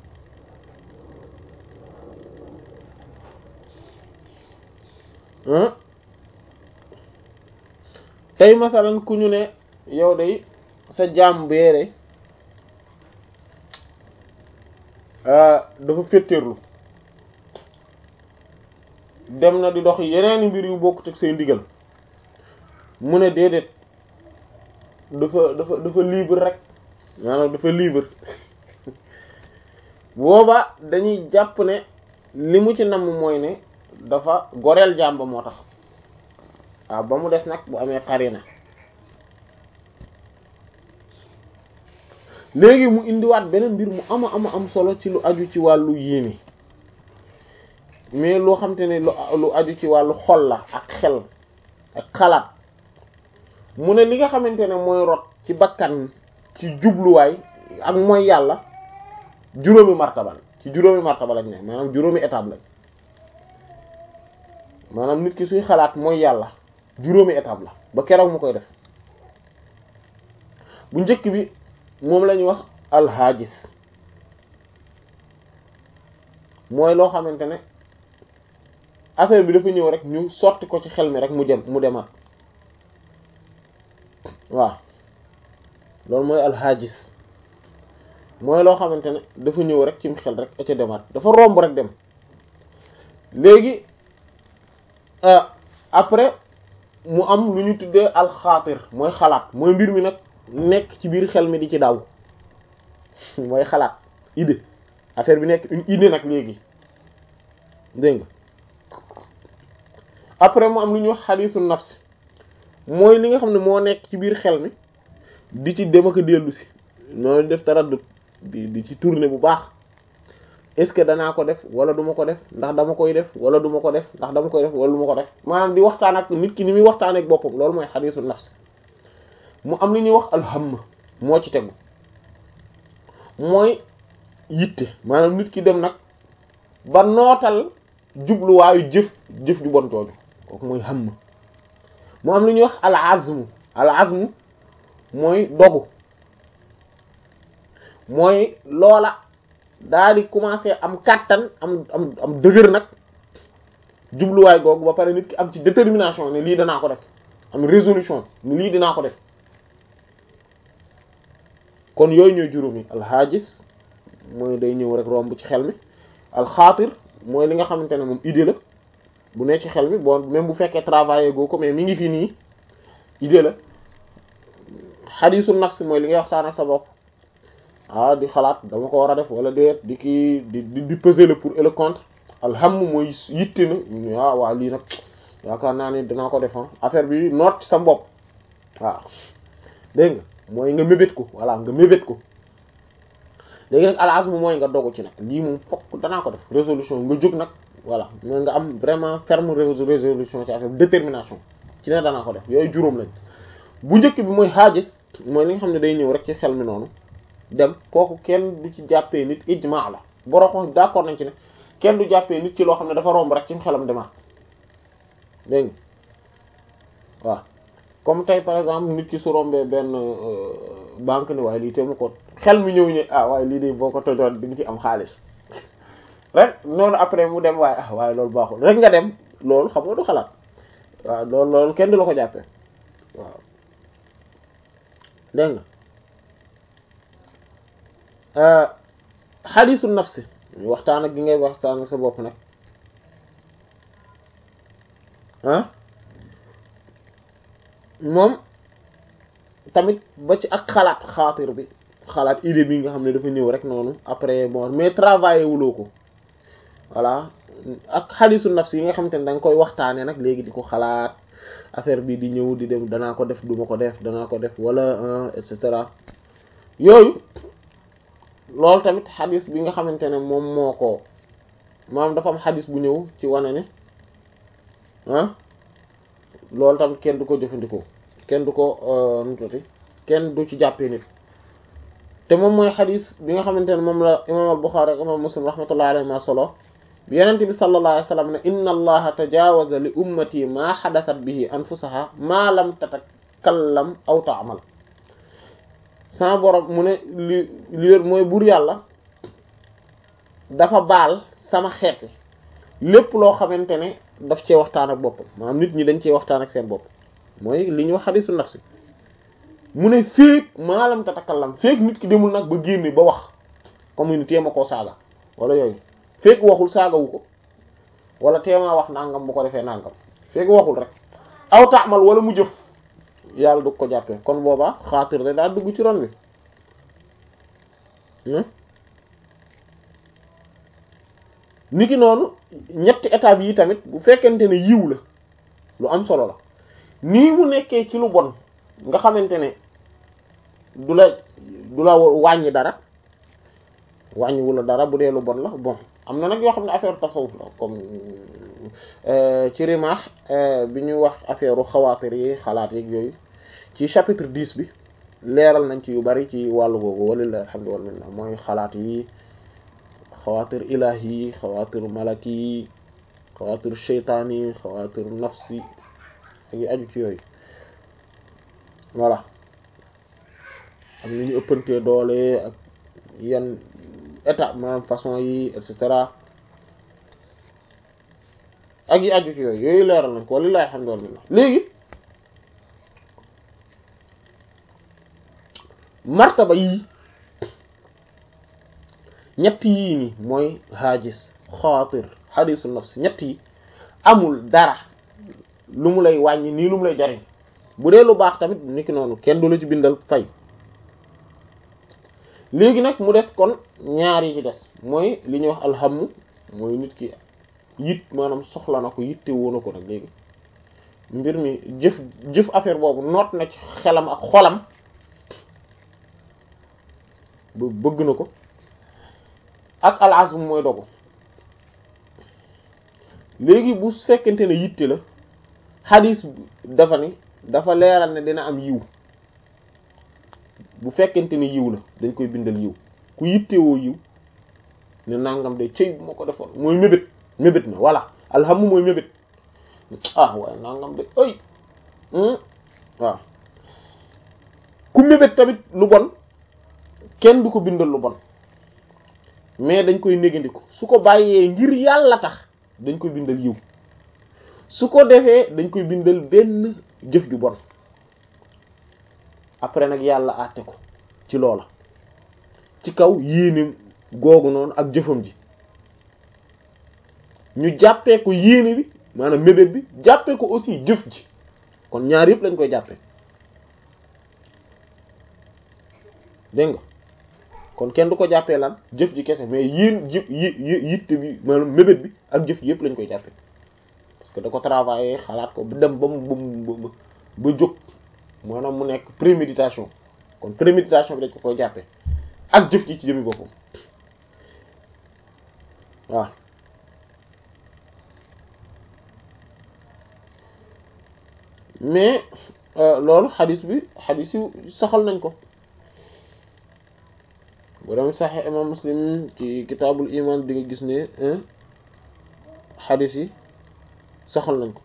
tey masalan ku ñu ne yow day sa jaam beere dafa féttéerlu dem na di dox yeneen mbir yu bokkut ak say ndigal mu ne déedéet dafa dafa dafa libre rek maanaam dafa libre booba dañuy jàpp ne li mu ci namm mooy ne dafa goreel jàmba moo tax waaw ba mu des nag bu amee xarina léegi mu indiwaat beneen mbir mu ama ama am solo ci lu aju ci wàllu yéene mais loo xam te ne lu lu aju ci wàllu xol la ak xel ak xalaat mu ne li nga xamante ne mooy rot ci bakkan ci jubluwaay ak mooy yàlla juróomi martaba ci juróomi martaba lañ ne maanaam juróomi étape lañ maanaam nit ki suy xalaat mooy yàlla juróomi étape la ba keroog mu koy def bu njëkk bi moom la ñuy wax alxaajis mooy loo xamante ne affaire bi dafa ñëw rek ñu sotti ko ci xel mi rek mu dem mu demaat waaw loolu mooy alxaajis mooy loo xamante ne dafa ñëw rek cim xel rek a ca demaat dafa romb rek dem léegi après mu am lu ñu tuddee alxaatir mooy xalaat mooy mbir mi nag nekk ci biir xel mi di ci daw mooy xalaat idée affaire bi nekk une idée nag léegi dégg nga après mu am lu ñuy wax xadiisu nafsi mooy li nga xam ne moo nekk ci biir xel mi di ci dem ak dellu si noonu def taraddut di di ci tourner bu baax est-ce que danaa ko def wala duma ko def ndax dama koy def wala duma ko def ndax dama koy def wala duma ko def maanaam di waxtaan ak nit ki ni muy waxtaan ak boppam loolu mooy xadiisu nafsi mu am li ñuy wax alhamma moo ci tegu mooy yitte maanaam nit ki dem nag ba nootal jubluwaayu jëf jëf ju bon jooju kooku mooy hamma mu am li ñuy wax al azmu al azmu mooy dogu mooy loola daa di commencer am kàttan am am am dëgër nag jubluwaay googu ba pare nit ki am ci détermination ne lii danaa ko def am résolution ni lii dinaa ko def kon yooyu ñooy juróomi alxaajis mooy day ñëw rek romb ci xel mi alxaatir mooy li nga xamante ne moom idée la bu nekk ci xel mi bon même bu fekkee travailler goo ko mais mi ngi fi nii idée la xadiisu nafs mooy li ngay waxtaan ak sa bopp ah di xalaat dama ko war a def wala déet di kii di di peser le pour et le contre alham mooy yitte na waaw waaw lii nag yaakaar naa ni dinaa ko def affaire bi noot ci sa bopp waaw dégg nga mooy nga mébét ko voilà nga mébét ko léegi nag al azm mooy nga dogu ci nag lii moom fokk danaa ko def résolution nga jóg nag voilà mooy nga am vraiment ferme résolution ci affaire détermination ci ne danaa ko def yooyu juróom lañ bu njëkk bi mooy xaajis mooy li nga xam ne day ñëw rek ci xel mi noonu dem kooku kenn du ci jàppee nit ijmaa la boroo xam d'accord nañ ci ne kenn du jàppee nit ci loo xam ne dafa romb rek ci xelam demaat dégg nga waaw comme tey par exemple nit ki su rombee benn banque ni waaye lii te mu ko xel mi ñëw ñu ah waaye lii de boo ko tojoon di nga ci am xaalis rek noonu après mu dem waaye ah waaye loolu baaxul rek nga dem loolu xam nga du xalaat waaw loolu loolu kenn du la ko jàppee waaw dégg nga xadiisu nafsi waxtaan ak gi ngay waxtaan ak sa bopp nag ah moom tamit ba ci ak xalaat xaatir bi xalaat idée bi nga xam ne dafa ñëw rek noonu après bon mais travailler wuloo ko voilà ak xadiisu nafsi yi nga xamante ne da nga koy waxtaanee nag léegi di ko xalaat affaire bi di ñëw di dem danaa ko def duma ko def danaa ko def wala et cetera yooyu loolu tamit xadis bi nga xamante ne moom moo ko maanaam dafa am xadis bu ñëw ci wane ne ah loolu tamit kenn du ko jëfandikoo kenn du ko nutati kenn du ci jàppee nit te moom mooy xadis bi nga xamante ne moom la imam al-Bukhari ak imam Muslim rahmatullahi alayhi ma solo bi yenente bi sallallahu alayhi wa sallam ne inna allaha tajawaza li ummati ma xadasat bihi anfusaha ma lam tatakallam aw ta'mal sama borom mu ne li li mooy buur yàlla dafa baal sama xeet lépp loo xamante ne daf cee waxtaan ak boppam maanaam nit ñi dañ cee waxtaan ak seen bopp mooy li ñuy wax xadisu nafsi mu ne féeg maalam tatakallam féeg nit ki demul nag ba génne ba wax comme ni téema koo saaga wala yooyu féeg waxul saagawu ko wala téemaa wax nangam bu ko defee nangam féeg waxul rek aw taamal wala mu jëf yàlla du ko jàppee kon boobaa xaatir de daal dugg ci ron bi niki noonu ñetti étapes yi tamit bu fekkente ne yiw la lu am solo la nii mu nekkee ci lu bon nga xamante ne du la du la wàññi dara wàññiwu la dara bu dee lu bon la bon am na nag yoo xam ne affaire tasawuf la comme ci rimaax bi ñu wax affaire u xawaatir yi xalaat yeeg yooyu ci chapitre 10 bi leeral nañ ci yu bari ci wàllu googu walillahi alhamdu wal minna mooy xalaat yi xawaatir ilahi yi xawaatir malaki yi xawaatir sheytaani yi xawaatir nafsi ak yi aju ci yooyu voilà ak ni ñu ëppantee doole ak yan état maanaam façon yi et cetera ak yi aju ci yooyu yooyu leeral nañ ko walillahi alhamdu wal minna léegi martaba yii ñett yii ni mooy haajis xaatir xadisu nafs ñett yi amul dara lu mu lay wàññi nii lu mu lay jariñ bu dee lu baax tamit niki noonu kenn du la ci bindal fay léegi nag mu des kon ñaar yi ci des mooy li ñuy wax alhammu mooy nit ki yit maanaam soxla na ko yitte woona ko nag léegi mbir mi jëf jëf affaire boobu noot na ci xelam ak xolam ba bëgg na ko ak al azm mooy dogu léegi bu fekkente ne yitte la xadis dafa ni dafa leeral ne dina am yiw bu fekkente ne yiw la dañ koy bindal yiw ku yittewoo yiw ne nangam de cëy bu ma ko defoon mooy mébét mébét na voilà alhamdu mooy mébét ah waaye nangam de ay waaw ku mébét tamit lu bon kenn du ko bindal lu bon mais dañ koy négandiku su ko bàyyee ngir yàlla tax dañ koy bindal yiw su ko defee dañ koy bindal benn jëf ju bon après nag yàlla àtte ko ci loola ci kaw yéeneem googu noonu ak jëfam ji ñu jàppee ko yéene bi maanaam mébét bi jàppee ko aussi jëf ji kon ñaar yëpp lañ koy jàppee dégg nga kon kenn du ko jàppee lan jëf ji kese mais yéen jëf yi yitte bi maanaam mébét bi ak jëf ji yëpp lañ koy jàppee parce que da ko travailler xalaat ko ba dem ba mu ba mu ba jóg maanaam mu nekk préméditation kon préméditation bi dañ ko koy jàppee ak jëf ji ci jëmi boppam waaw mais loolu xadis bi xadis yu saxal nañ ko bu dem saxe imam muslim ci kitaabul iman di nga gis ne xadis yi saxal nañ ko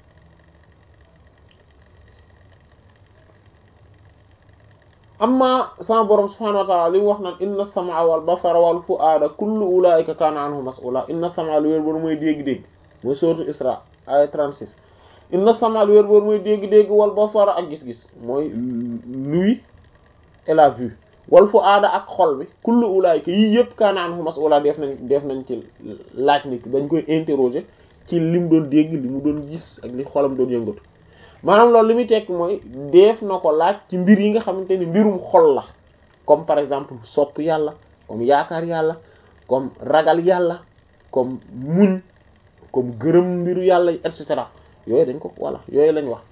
amma sama borom subhanahu wa ta'ala li mu wax naan inna as-sam'a wal basara wal fu'ada kullu ulaika kana anhu mas'ula inna as-sam'a lu wér boor mooy dégg-dégg mooy sourate Isra aya 36 inna as-sam'a lu wér boor mooy dégg-dégg wal basara ak gis-gis mooy l'ouïe et la vue wal fu'ada ak xol bi kullu ulaika yii yëpp kana anhu mas'ula def nañ def nañ ci laaj nit dañ koy interroger ci li mu doon dégg li mu doon gis ak li xolam doon yëngatu maanaam loolu li muy tekk mooy def na ko laaj ci mbir yi nga xamante ni mbirum xol la comme par exemple sopp yàlla comme yaakaar yàlla comme ragal yàlla comme muñ comme gërëm mbiru yàlla et cetera yooyu dañ ko voilà yooyu lañ wax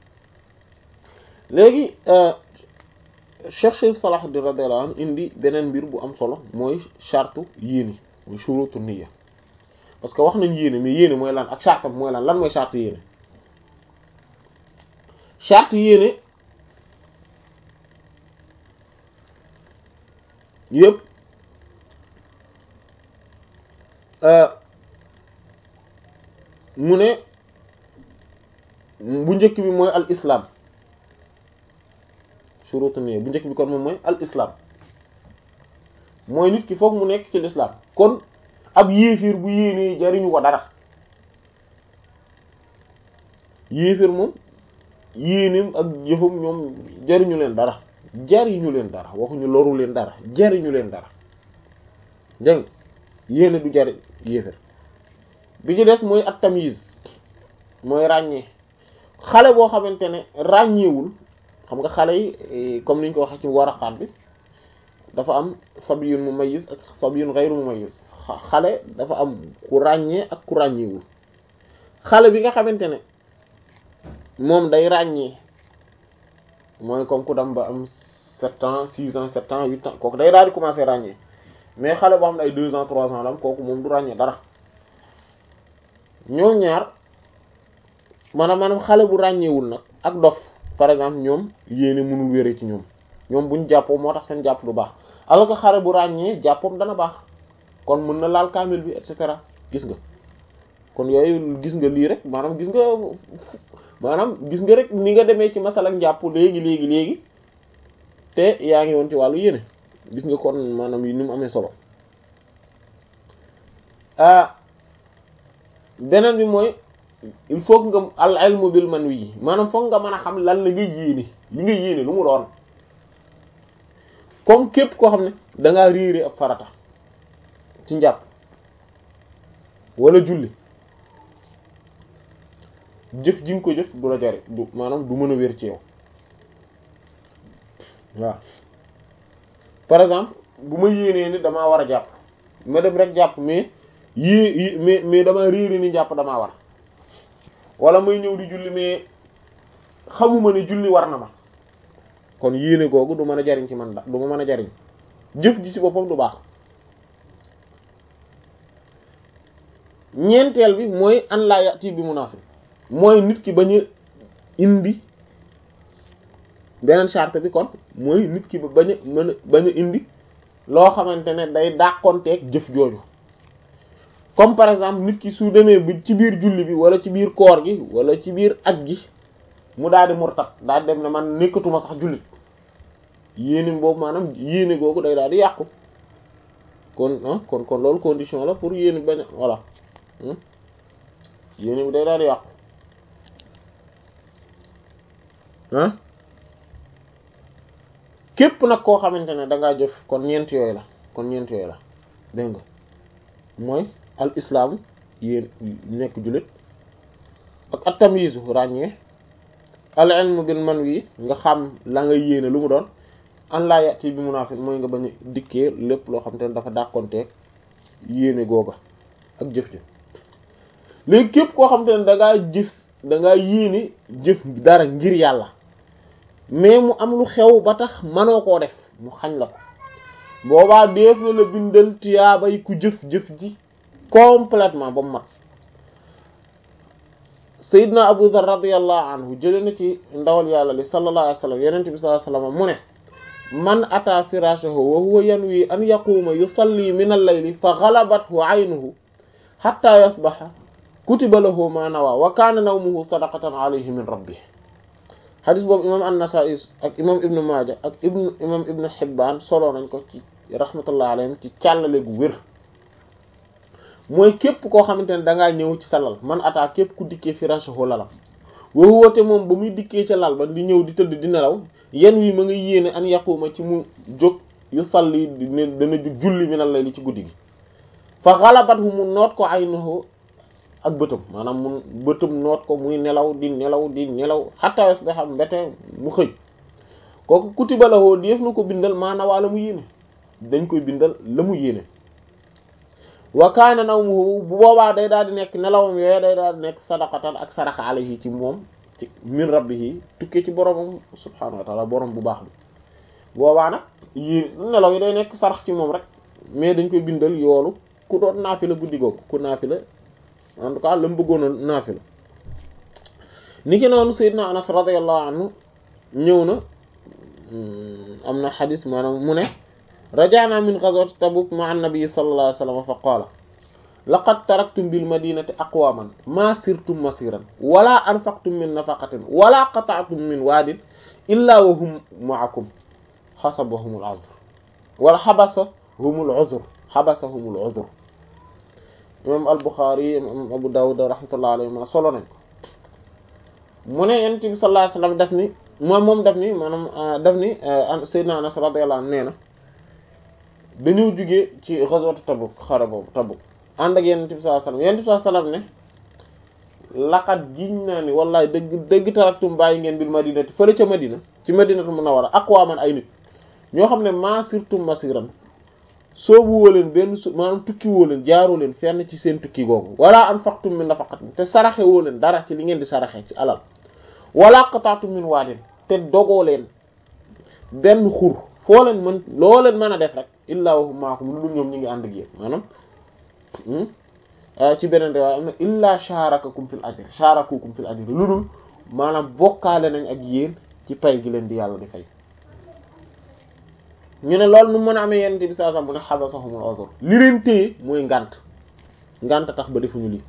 léegi Cheikh Salahuddin radiyallahu anhu indi beneen mbir bu am solo mooy charte yéene mooy shurutu niyya parce que wax nañ yéene mais yéene mooy lan ak charte mooy lan lan mooy charte yéene charte yéene yëpp mu ne bu njëkk bi mooy al islam shurutu niyya bu njëkk bi kon moom mooy al islam mooy nit ki foog mu nekk ci l'islam kon ab yéefir bu yéenee jariñu ko dara yéefir moom yéeneem ak jëfam ñoom jariñu leen dara jariñu leen dara waxuñu loru leen dara jariñu leen dara dégg nga yéene du jari yéefir bi ci des mooy at tamyiz mooy ràññee xale boo xamante ne ràññeewul xam nga xale yi comme niñ ko waxee ci waraqaat bi dafa am sabiyun mumayyiz ak sabiyun ghayru mumayyiz xale dafa am ku ràññee ak ku ràññeewul xale bi nga xamante ne moom day ràññee mooy comme ku dem ba am sept ans six ans sept ans huit ans kooku day daal di commencer ràññee mais xale boo xam ne ay deux ans trois ans la am kooku moom du ràññee dara ñoom ñaar maanaam maanaam xale bu ràññeewul nag ak dof par exemple ñoom yéene mënul wéree ci ñoom ñoom buñ jàppoo moo tax seen jàpp du baax alors que xale bu ràññee jàppoom dana baax kon mën na laal kaamil bi et cetera gis nga kon yooyu gis nga lii rek maanaam gis nga maanaam gis nga rek ni nga demee ci masal ak njàpp léegi léegi léegi te yaa ngi woon ci wàllu yéene gis nga kon maanaam yi ni mu amee solo ah beneen bi mooy il faut que nga al ilmu bil man wi maanaam foog nga mën a xam lan la nga yéene li nga yéene lu mu doon comme képp koo xam ne dangaa réere ab farata ci njàpp wala julli jëf ji nga ko jëf du la jari du maanaam du mën a wér ci yow waaw par exemple bu ma yéenee ni damaa war a jàpp ma dem rek jàpp mais yée mais mais dama réere ni jàpp damaa war wala may ñëw di julli mais xamuma ne julli war na ma kon yéene googu du mën a jariñ ci man da du ma mën a jariñ jëf ji ci boppam du baax ñeenteel bi mooy an laa yati bi munaafi mooy nit ki bañ a indi beneen charte bi kon mooy nit ki ba bañ a mën a bañ a indi loo xamante ne day dàqonteeg jëf jooju comme par exemple nit ki su demee bi ci biir julli bi wala ci biir koor gi wala ci biir aj gi mu daal di murtat daal di dem ne man nekkatuma sax jullit yéene boobu maanaam yéene googu day daal di yàqu kon ah kon kon loolu condition la pour yéene bañ a voilà yéene bi day daal di yàqu ah képp nag koo xamante ne da ngaa jëf kon ñeent yooyu la kon ñeent yooyu la dégg nga mooy al islaam yéen nekk jullit ak at tamyizu ràññee al ilmu bil man wi nga xam la nga yéene lu mu doon an laa yati bi munaafiq mooy nga bañ a dikkee lépp loo xam te ne dafa dàqonteeg yéene googa ak jëf jëf léegi képp koo xam te ne da ngaa jëf da ngaa yéene jëf dara ngir yàlla mais mu am lu xew ba tax manoo koo def mu xañ la ko boobaa def na la bindal tiyaabay ku jëf-jëf ji complètement ba mu mat Seydina Abu Dharr radiyallahu anhu jëlee na ci ndawal yàlla li sallallahu alayhi wa sallam yenente bi sallallahu alayhi wa sallam mu ne man ata firashahu wa huwa yanwi an yaquuma yusalli min al-layli fa ghalabathu aynuhu hatta yasbaha kutiba lahu ma nawa wa kana nawmuhu sadaqatan alayhi min rabbih xadis boobu imam an-Nasa'i ak imam ibnu Maaja ak ibnu imam ibnu Hibbaan solo nañ ko ci rahmatullah alayhim ci càllale gu wér mooy képp koo xamante ne dangaa ñëw ci sa lal man ataa képp ku dikkee firashahu lalam woo woote moom ba muy dikkee ca lal ba di ñëw di tëdd di nelaw yen wi ma nga yéene an yaquma ci mu jóg yu salli ne dana jóg julli mi nan lay li ci guddi gi fa xalabat hu mu noot ko aynuhu ak bëtam maanaam mu bëtam noot ko muy nelaw di nelaw di nelaw xatta yasbaha mbete mu xëy kooku kutiba lahu def na ko bindal maana waa la mu yéene dañ koy bindal la mu yéene wa kaana nawmuhu bu boobaa day daal di nekk nelawam yooyu day daal di nekk sadaqatan ak sadaqa alayhi ci moom ci min rabbihi tukkee ci boromam subhaanahu wa taala borom bu baax bi boobaa nag yéen nelaw yi day nekk sarax ci moom rek mais dañ koy bindal yoolu ku doon naafila guddi googu ku naafila en tout cas la mu bëggoon naafila ni ki noonu Seydina Anas radiyallahu anhu ñëw na am na xadis maanaam mu ne rajaana min ghazwati Tabuk ma'a an-nabi sallallahu alayhi wa sallam fa qaala laqad taraktum bil madinati aqwaman ma sirtum masiran wala anfaqtum min nafaqatin wala qata'tum min waadin illa wa hum ma'akum xasabahum al-'uzr wala xabasahum al-'uzr xabasahum al-'uzr imam al-Bukhari imam Abu Dawud rahmatullahi alayhi ma solo nañ ko mu ne yonent bi sallallahu alayhi wasallam daf ni moom moom daf ni maanaam daf ni Seydina Anas radiyallahu anhu nee na dañoo jugee ci ghazwat Tabuk xare boobu Tabuk ànd ak yonent bi sallallahu alayhi wasallam yonent bi sallallahu alayhi wasallam ne laqad giñ naa ni wallahi dëgg dëgg taraktum bàyyi ngeen bil madinati fële ca Madina ci Madinatu Munawwara aqwaman ay nit ñoo xam ne ma sirtum masiran soobu woo leen benn su maanaam tukki woo leen jaaroo leen fenn ci seen tukki googu wala anfaqtum min nafaqatin te saraxe woo leen dara ci li ngeen di saraxe ci alal wala qata'tum min waadin te dogoo leen benn xur foo leen mën loo leen mën a def rek illaa wa hum maakum lu dul ñoom ñi ngi ànd ak yéen maanaam ci beneen riwaaya am na illaa sharakakum fil ajr sharakukum fil ajr lu dul maanaam bokkaale nañ ak yéen ci pay gi leen di yàlla di fay ñu ne loolu nu mën a amee yenn bi saa sax mu ne xabasahumul uzr li leen téye mooy ngànt ngànt tax ba defuñu lii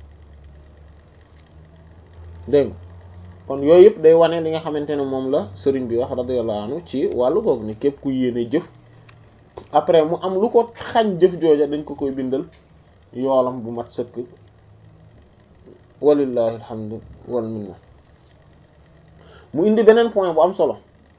dégg nga kon yooyu yëpp day wane li nga xamante ne moom la sëriñ bi wax radiyallahu anhu ci wàllu googu ne képp ku yéene jëf après mu am lu ko xañ jëf jooja dañ ko koy bindal yoolam bu mat sëkk walillahi alhamdu wal minna mu indi beneen point bu am solo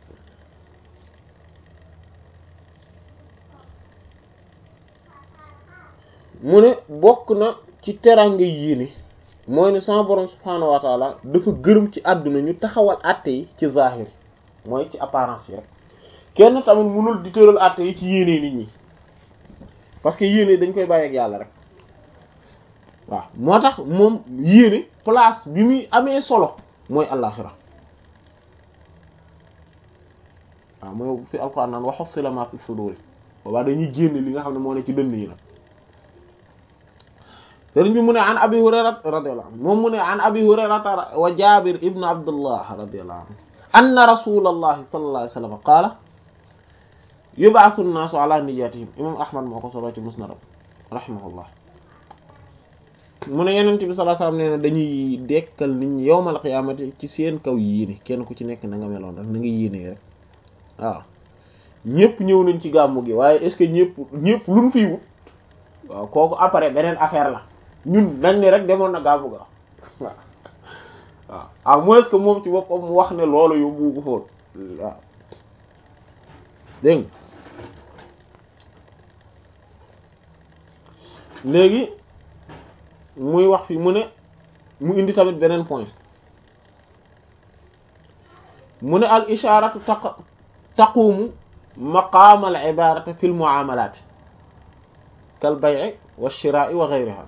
mu ne bokk na ci teraanga yéene mooy ne sama borom subhaanahu wa taala dafa gërëm ci àdduna ñu taxawal àtte yi ci zahir mooy ci apparence yi rek kenn tamit mënul di tëral àtte yi ci yéene nit ñi parce que yéene dañ koy bàyyi ak yàlla rek waaw moo tax moom yéene place bi muy amee solo mooy àllaxira waaw mooy fi alquran naan wa hussila ma fi suduri boobaa dañuy génne li nga xam ne moo ne ci dënn yi nag sëriñ bi mu ne an abi hurayrata radiyallahu anhu moom mu ne an abi hurayrata wa jabir ibnu abdullah radiyallahu anhu anna rasulallahi sallallahu alayhi wa sallam qaala yub'athu an-naasu ala niyyatihim imam ahmad moo ko solo ci musnadam rahimahullah mu ne yenent bi sallallahu alayhi wa sallam nee na dañuy dekkal nit ñi yawmal qiyaamati ci seen kaw yéene kenn ku ci nekk na nga meloon rek na nga yéene rek waaw ñëpp ñëw nañ ci gàmmu gi waaye est-ce que ñëpp ñëpp luñ fiy wut waaw kooku après beneen affaire la ñun nañ ne rek demoon na gàmmu ga waaw waaw à moins que moom ci boppam mu wax ne loolu yóbbu ko fóot waaw dégg léegi muy wax fi mu ne mu indi tamit beneen point mu ne al isharatu taq taqumu maqaama al ibarati fi l muamalat kal bay'i wa shira'i wa ghayriha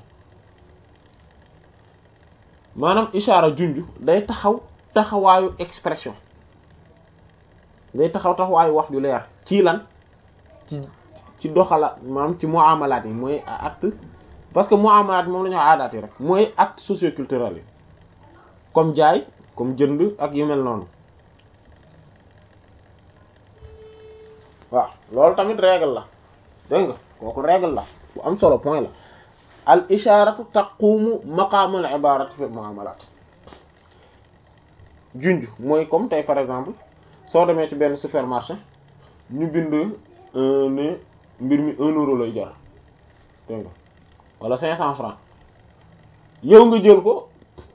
maanaam ishaara junj day taxaw taxawaayu expression day taxaw taxawaayu wax ju leer ci lan ci ci doxala maanaam ci muamalaat yi mooy acte parce que muamalaat moom la ñu aadaat yi rek mooy acte socioculturel yi comme jaay comme jënd ak yu mel noonu waaw loolu tamit règle la dégg nga kooku règle la bu am solo point la al isharatu taqumu maqaam al ibarati fi muamalat junj mooy comme tey par exemple soo demee ci benn supermarché ñu bind ne mbir mi un euro lay jar dégg nga wala cinq cent francs yow nga jël ko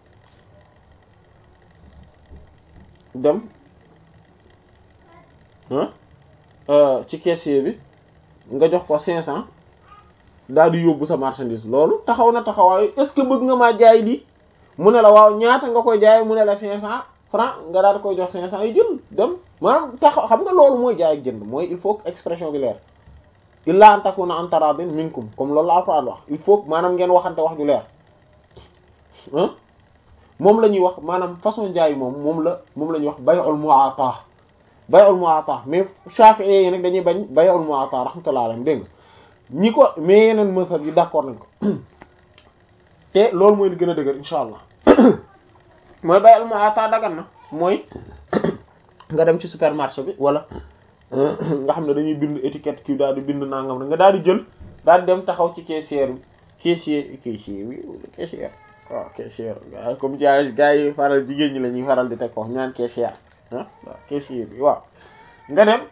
dem ci caissier bi nga jox ko cinq cent daal di yóbbu sa marchandise loolu taxaw na taxawaayu est-ce que bëgg nga maa jaay lii mu ne la waaw ñaata nga koy jaay mu ne la cinq cent francs nga daal di koy jox cinq cent yi jël dem maanaam taxaw xam nga loolu mooy jaay ak jënd mooy il faut que expression bi leer illa an takuna an taradin minkum comme loolu la Alxuraan wax il faut maanaam ngeen waxante wax ju leer moom la ñuy wax maanaam façon jaay moom moom la moom la ñuy wax bay'ul mu'ata bay'ul mu'ata mais Shafi'i yi nag dañuy bañ bay'ul mu'ata rahmatullahi alayhim dégg nga ñi ko mais yeneen mësal yi d'accord nañ ko te loolu mooy li gën a dëgër insha allah mooy bay'ul mu'ata dagan na mooy nga dem ci supermarché bi wala nga xam ne dañuy bind étiquette kii daal di bind nangam nga daal di jël daal di dem taxaw ci caissière bi caissier caissier bi caissière waaw caissière comme jaay gars yi faral jigéen ñi la ñuy faral di teg ko ñaan caissière ah waaw caissier bi waaw nga dem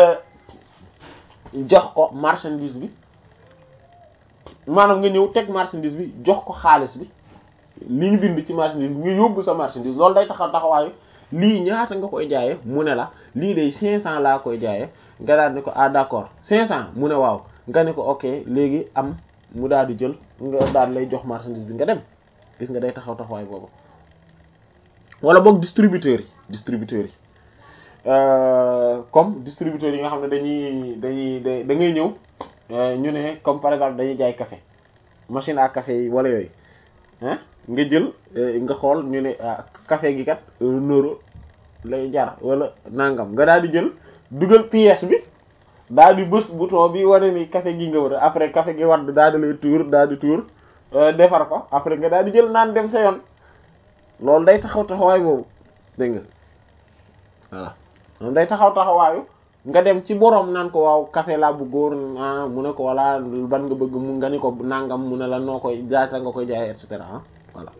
jox ko marchandise bi maanaam nga ñëw teg marchandise bi jox ko xaalis bi li ñu bind ci marchandise bi nga yóbbu sa marchandise loolu day taxaw taxawaayu lii ñaata nga koy jaayee mu ne la lii day 500 laa koy jaayee nga daal ne ko ah d'accord 500 mu ne waaw nga ne ko ok léegi am mu daal di jël nga daal lay jox marchandise bi nga dem gis nga day taxaw taxawaay boobu wala boog distributeurs yi distributeurs yi comme distributeurs yi nga xam ne dañuy dañuy da ngay ñëw ñu ne comme par exemple dañuy jaay café machine à café yi wala yooyu ah nga jël nga xool ñu ne café gi kat un euro lay jar wala nangam nga daal di jël dugal pièce bi daal di bës bouton bi wane ni café gi nga war a après café gi wadd daal di lay tuur daal di tuur defar ko après nga daal di jël naan dem sa yoon loolu day taxaw taxawaay boobu dégg nga voilà moom day taxaw taxawaayu nga dem ci boroom naan ko waaw café laa bëggoon ah mu ne ko walla ban nga bëgg mu nga ni ko nangam mu ne la noo koy jaata nga koy jaay et cetera ah voilà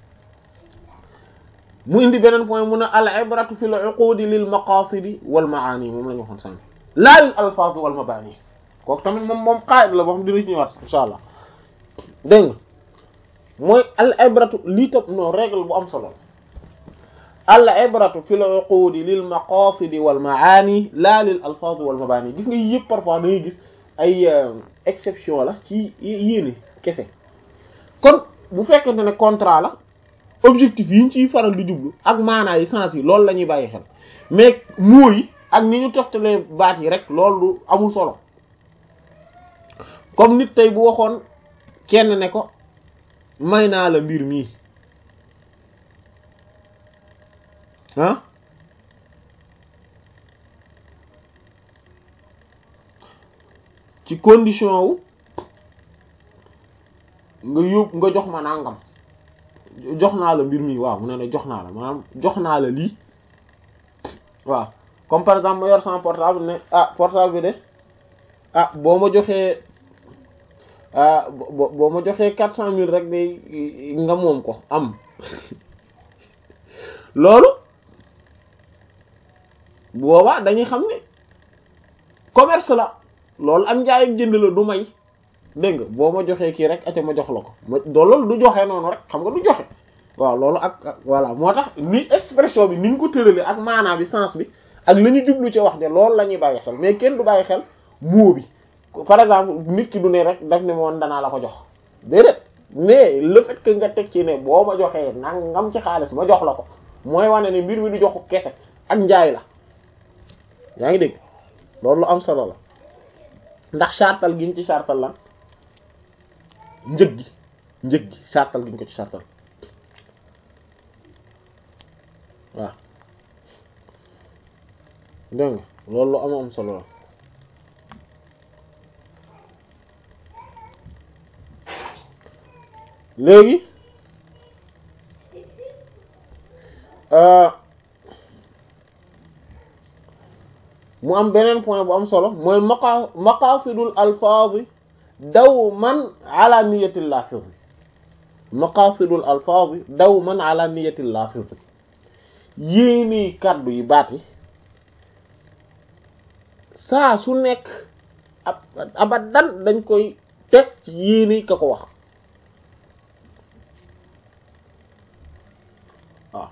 mu indi beneen point mu ne al ibratu fil uqudi lil maqasidi wal maani moom la ñu waxoon sànq laa lil alfaaz wal mabaani kooku tamit moom moom qaida la boo xam dina ci ñëwaat insha allah dégg nga mooy al ibratu lii tam non règle bu am solo al ibratu fil uqudi lil maqasidi wal maani laa lil alfaaz wal mabaani gis nga yëpp parfois da ngay gis ay exception la ci yéene kese kon bu fekkente ne contrat la objectif yi ñu ciy faral di jublu ak maanaa yi sens yi loolu la ñuy bàyyi xel mais mooy ak ni ñu toftalee baat yi rek loolu amul solo comme nit tey bu waxoon kenn ne ko may naa la mbir mii ah ci condition wu nga yóbbu nga jox ma nangam jox naa la mbir mi waaw mu ne ne jox naa la maanaam jox naa la lii waaw comme par exemple ma yor sama portable ne ah portable bi de ah boo ma joxee ah boo ma joxee quatre cent mille rek de nga moom ko am loolu boobaa dañuy xam ne commerce la loolu am njaay ak jënd la du may dégg nga boo ma joxee kii rek ate ma jox la ko ma loolu du joxe noonu rek xam nga du joxe waaw loolu ak voilà moo tax ni expression bi ni ñu ko tëralee ak maanaa bi sens bi ak la ñu jublu ci wax de loolu la ñuy bàyyi xel mais kenn du bàyyi xel mot bi par exemple nit ki du ne rek daf ne moon danaa la ko jox déedéet mais le fait que nga teg ci ne boo ma joxee nangam ci xaalis ma jox la ko mooy wane ne mbir mi du joxu kese ak njaay la yaa ngi dégg loolu lu am solo la ndax chartal giñ ci chartal la njëg gi njëg gi chartal giñ ko ci chartal waaw dégg nga loolu lu am am solo la léegi mu am beneen point bu am solo mooy maqa maqasidul alfaaz dawman ala niyatil laafiz maqasidul alfaaz dawman ala niyatil laafiz yéeni kàddu yi baat yi saa su nekk ab abadan dañ koy teg ci yéeni ka ko wax waaw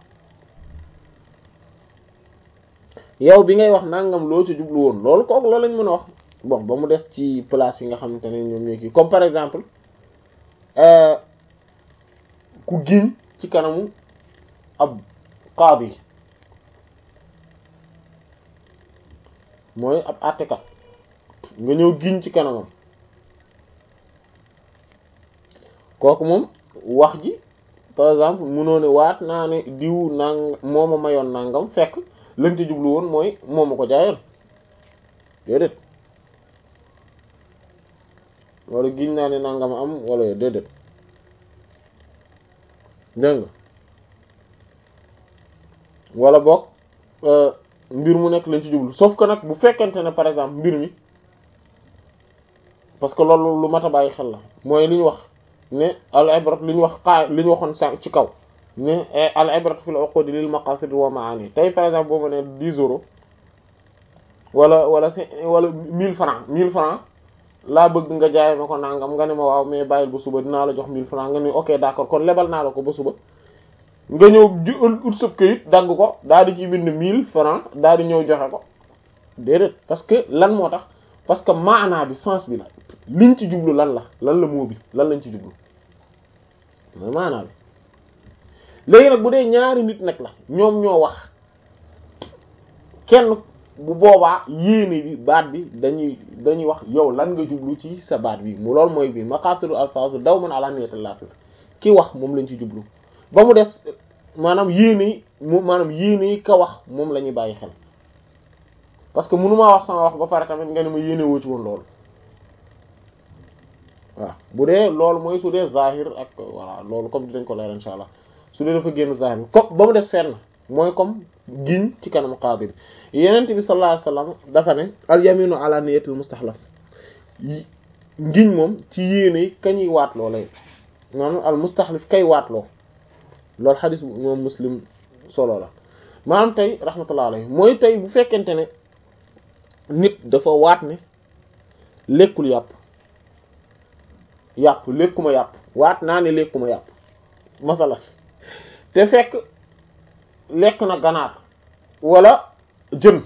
yow bi ngay wax nangam loo ci jublu woon loolu kooku loolu lañ mën a wax bon ba mu des ci place yi nga xamante ne ñoom ñoo kii comme par exemple ku giñ ci kanamu ab qaadi mooy ab àttekat nga ñëw giñ ci kanamam kooku moom wax ji par exemple mënoo ne waat naa ne diw nang moo ma mayoon nangam fekk lañ ci jublu woon mooy moo ma ko jaayoon déedéet wala giñ naa ne nangam am wala déedéet dégg nga wala boog mbir mu nekk lañ ci jublu sauf que nag bu fekkente ne par exemple mbir mi parce que loolu lu mat a bàyyi xel la mooy li ñu wax ne al ibrat li ñu wax xaa li ñu waxoon sànq ci kaw ne al ibrat fil uqud lil maqasid wa maani tey par exemple boo ma ne dix euros wala wala cinq wala mille francs mille francs laa bëgg nga jaay ma ko nangam nga ne ma waaw mais bàyyil ba suba dinaa la jox mille francs nga ne ok d'accord kon lebal naa la ko ba suba nga ñëw ju ut sëb kayit dagg ko daal di ci bind mille francs daal di ñëw joxe ko déedéet parce que lan moo tax parce que maanaa bi sens bi la liñ ci jublu lan la lan la moo bi lan lañ ci jublu mooy maanaa bi léegi nag bu dee ñaari nit nag la ñoom ñoo wax kenn bu boobaa yéene bi baat bi dañuy dañuy wax yow lan nga jublu ci sa baat bi mu loolu mooy bi maqasidul alfaazu daw man ala niyatil lafz ki wax moom lañ ci jublu ba mu des maanaam yéene mu maanaam yéene ka wax moom la ñuy bàyyi xel parce que mënumaa wax sama wax ba pare tamit nga ne ma yéene woo ci woon loolu waaw bu dee loolu mooy su dee zahir ak voilà loolu comme dinañ ko leer insha allah su dee dafa génn zahir bi comme ba mu def fenn mooy comme giñ ci kanam qaadi bi yenent bi sallallahu alayhi wasallam dafa ne al yaminu ala niyatil mustahlaf ngiñ moom ci yéene kañuy waatloo lay maanaam al mustahlif kay waatloo loolu xadis bu moom muslim solo la maanaam tey rahmatullah alayhi mooy tey bu fekkente ne nit dafa waat ne lekkul yàpp yàpp lekkuma yàpp waat naa ne lekkuma yàpp masala te fekk lekk na ganaar wala jën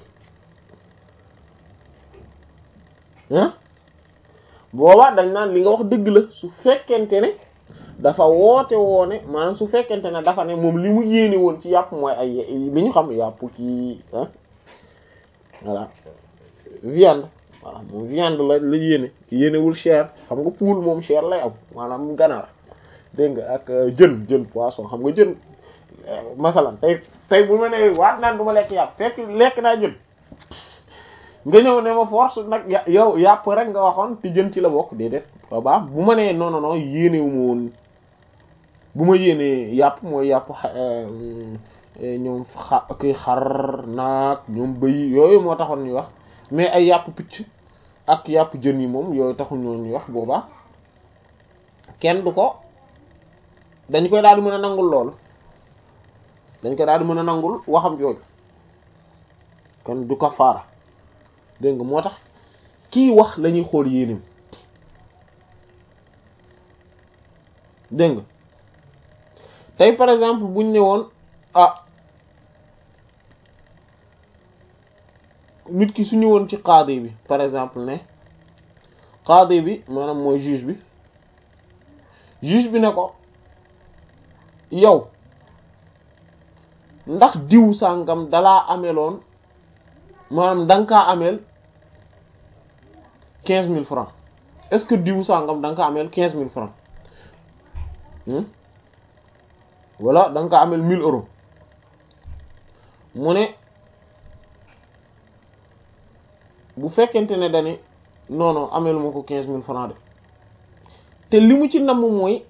ah boobaa dañ naan li nga wax dëgg la su fekkente ne dafa woote woone maanaam su fekkente ne dafa ne moom li mu yéene woon ci yàpp mooy ay li ñu xam yàpp ci ah voilà viande voilà moom viande la la yéene yéenewul chair xam nga poule moom chair lay am maanaam ganaar dégg nga ak jën jën poisson xam nga jën masalan tey tey bu ma ne waat naan du ma lekk yàpp fekk lekk naa jën nga ñëw ne ma force nag yow yàpp rek nga waxoon te jën ci la bokk déedéet waaw bu ma nee non non non yéenewu ma woon bu ma yéenee yàpp mooy yàpp ñoom xa kii xar naag ñoom bëy yooyu moo taxoon ñuy wax mais ay yàpp picc ak yàpp jën yi moom yooyu taxul ñoo ñuy wax boobaa kenn du ko dañ koy daal di mën a nangul loolu dañ koy daal di mën a nangul waxam jooju kon du kafaara dégg nga moo tax kii wax lañuy xool yéenim dégg nga tey par exemple buñ ne woon ah nit ki su ñëwoon ci qaadi bi par exemple ne qaadi bi maanaam mooy juge bi juge bi ne ko yow ndax diw sàngam dalaa ameloon maanaam da nga kaa ameel quinze mille francs est-ce que diw sàngam da nga kaa ameel quinze mille francs wala da nga kaa ameel mille euros mu ne bu fekkente ne dani non non ameel ma ko quinze mille francs de te li mu ci namm mooy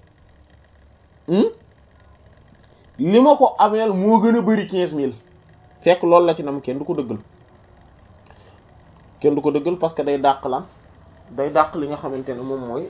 li ma ko ameel moo gën a bari quinze mille fekk loolu la ci nam kenn du ko dëggal kenn du ko dëggal parce que day dàq lan day dàq li nga xamante ne moom mooy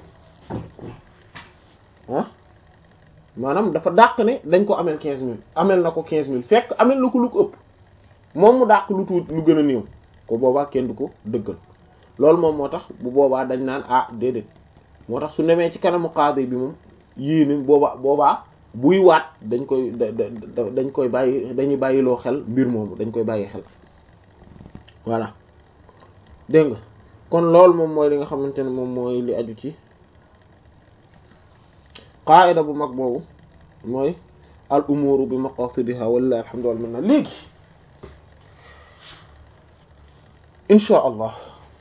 ah maanaam dafa dàq ne dañ ko ameel quinze mille ameel na ko quinze mille fekk ameel na ko lu ko ëpp moom mu dàq lu tuut lu gën a néew ko boobaa kenn du ko dëggal loolu moom moo tax bu boobaa dañ naan ah déedéet moo tax su nemee ci kanamu qaadi bi moom yéene boobaa boobaa buy waat dañ koy dañ koy bàyyi dañuy bàyyiloo xel mbir moomu dañ koy bàyyi xel voilà dégg nga kon loolu moom mooy li nga xamante ne moom mooy li aju ci qaida bu mag boobu mooy al umuru bi maqasidiha walillahi alhamdu wal minna léegi insha allah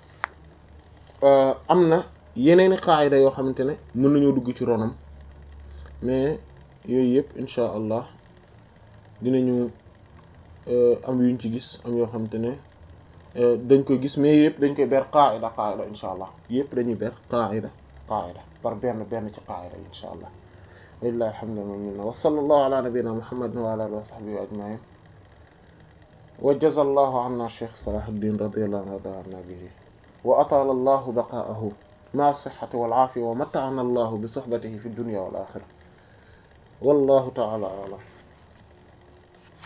am na yeneeni qaida yoo xamante ne mën nañoo dugg ci ronam mais yooyu yëpp insha allah dinañu am yuñ ci gis am yoo xamante ne dañ koy gis mais yëpp dañ koy ber qaida qaida insha allah yëpp dañuy ber qaida qaida par benn benn ci qaida insha allah walillahi alhamdu wal minna wa sallallahu ala nabiyyina muhammadin wa ala alihi wa sahbihi ajma'in wa jazallahu anna shaykh salahuddin radiyallahu anhu wa anna bihi wa atala allahu baqa'ahu ma sihhati wal afiya wa mata'ana allahu bi suhbatihi fi dunya wal akhirah wallahu ta'ala a'lam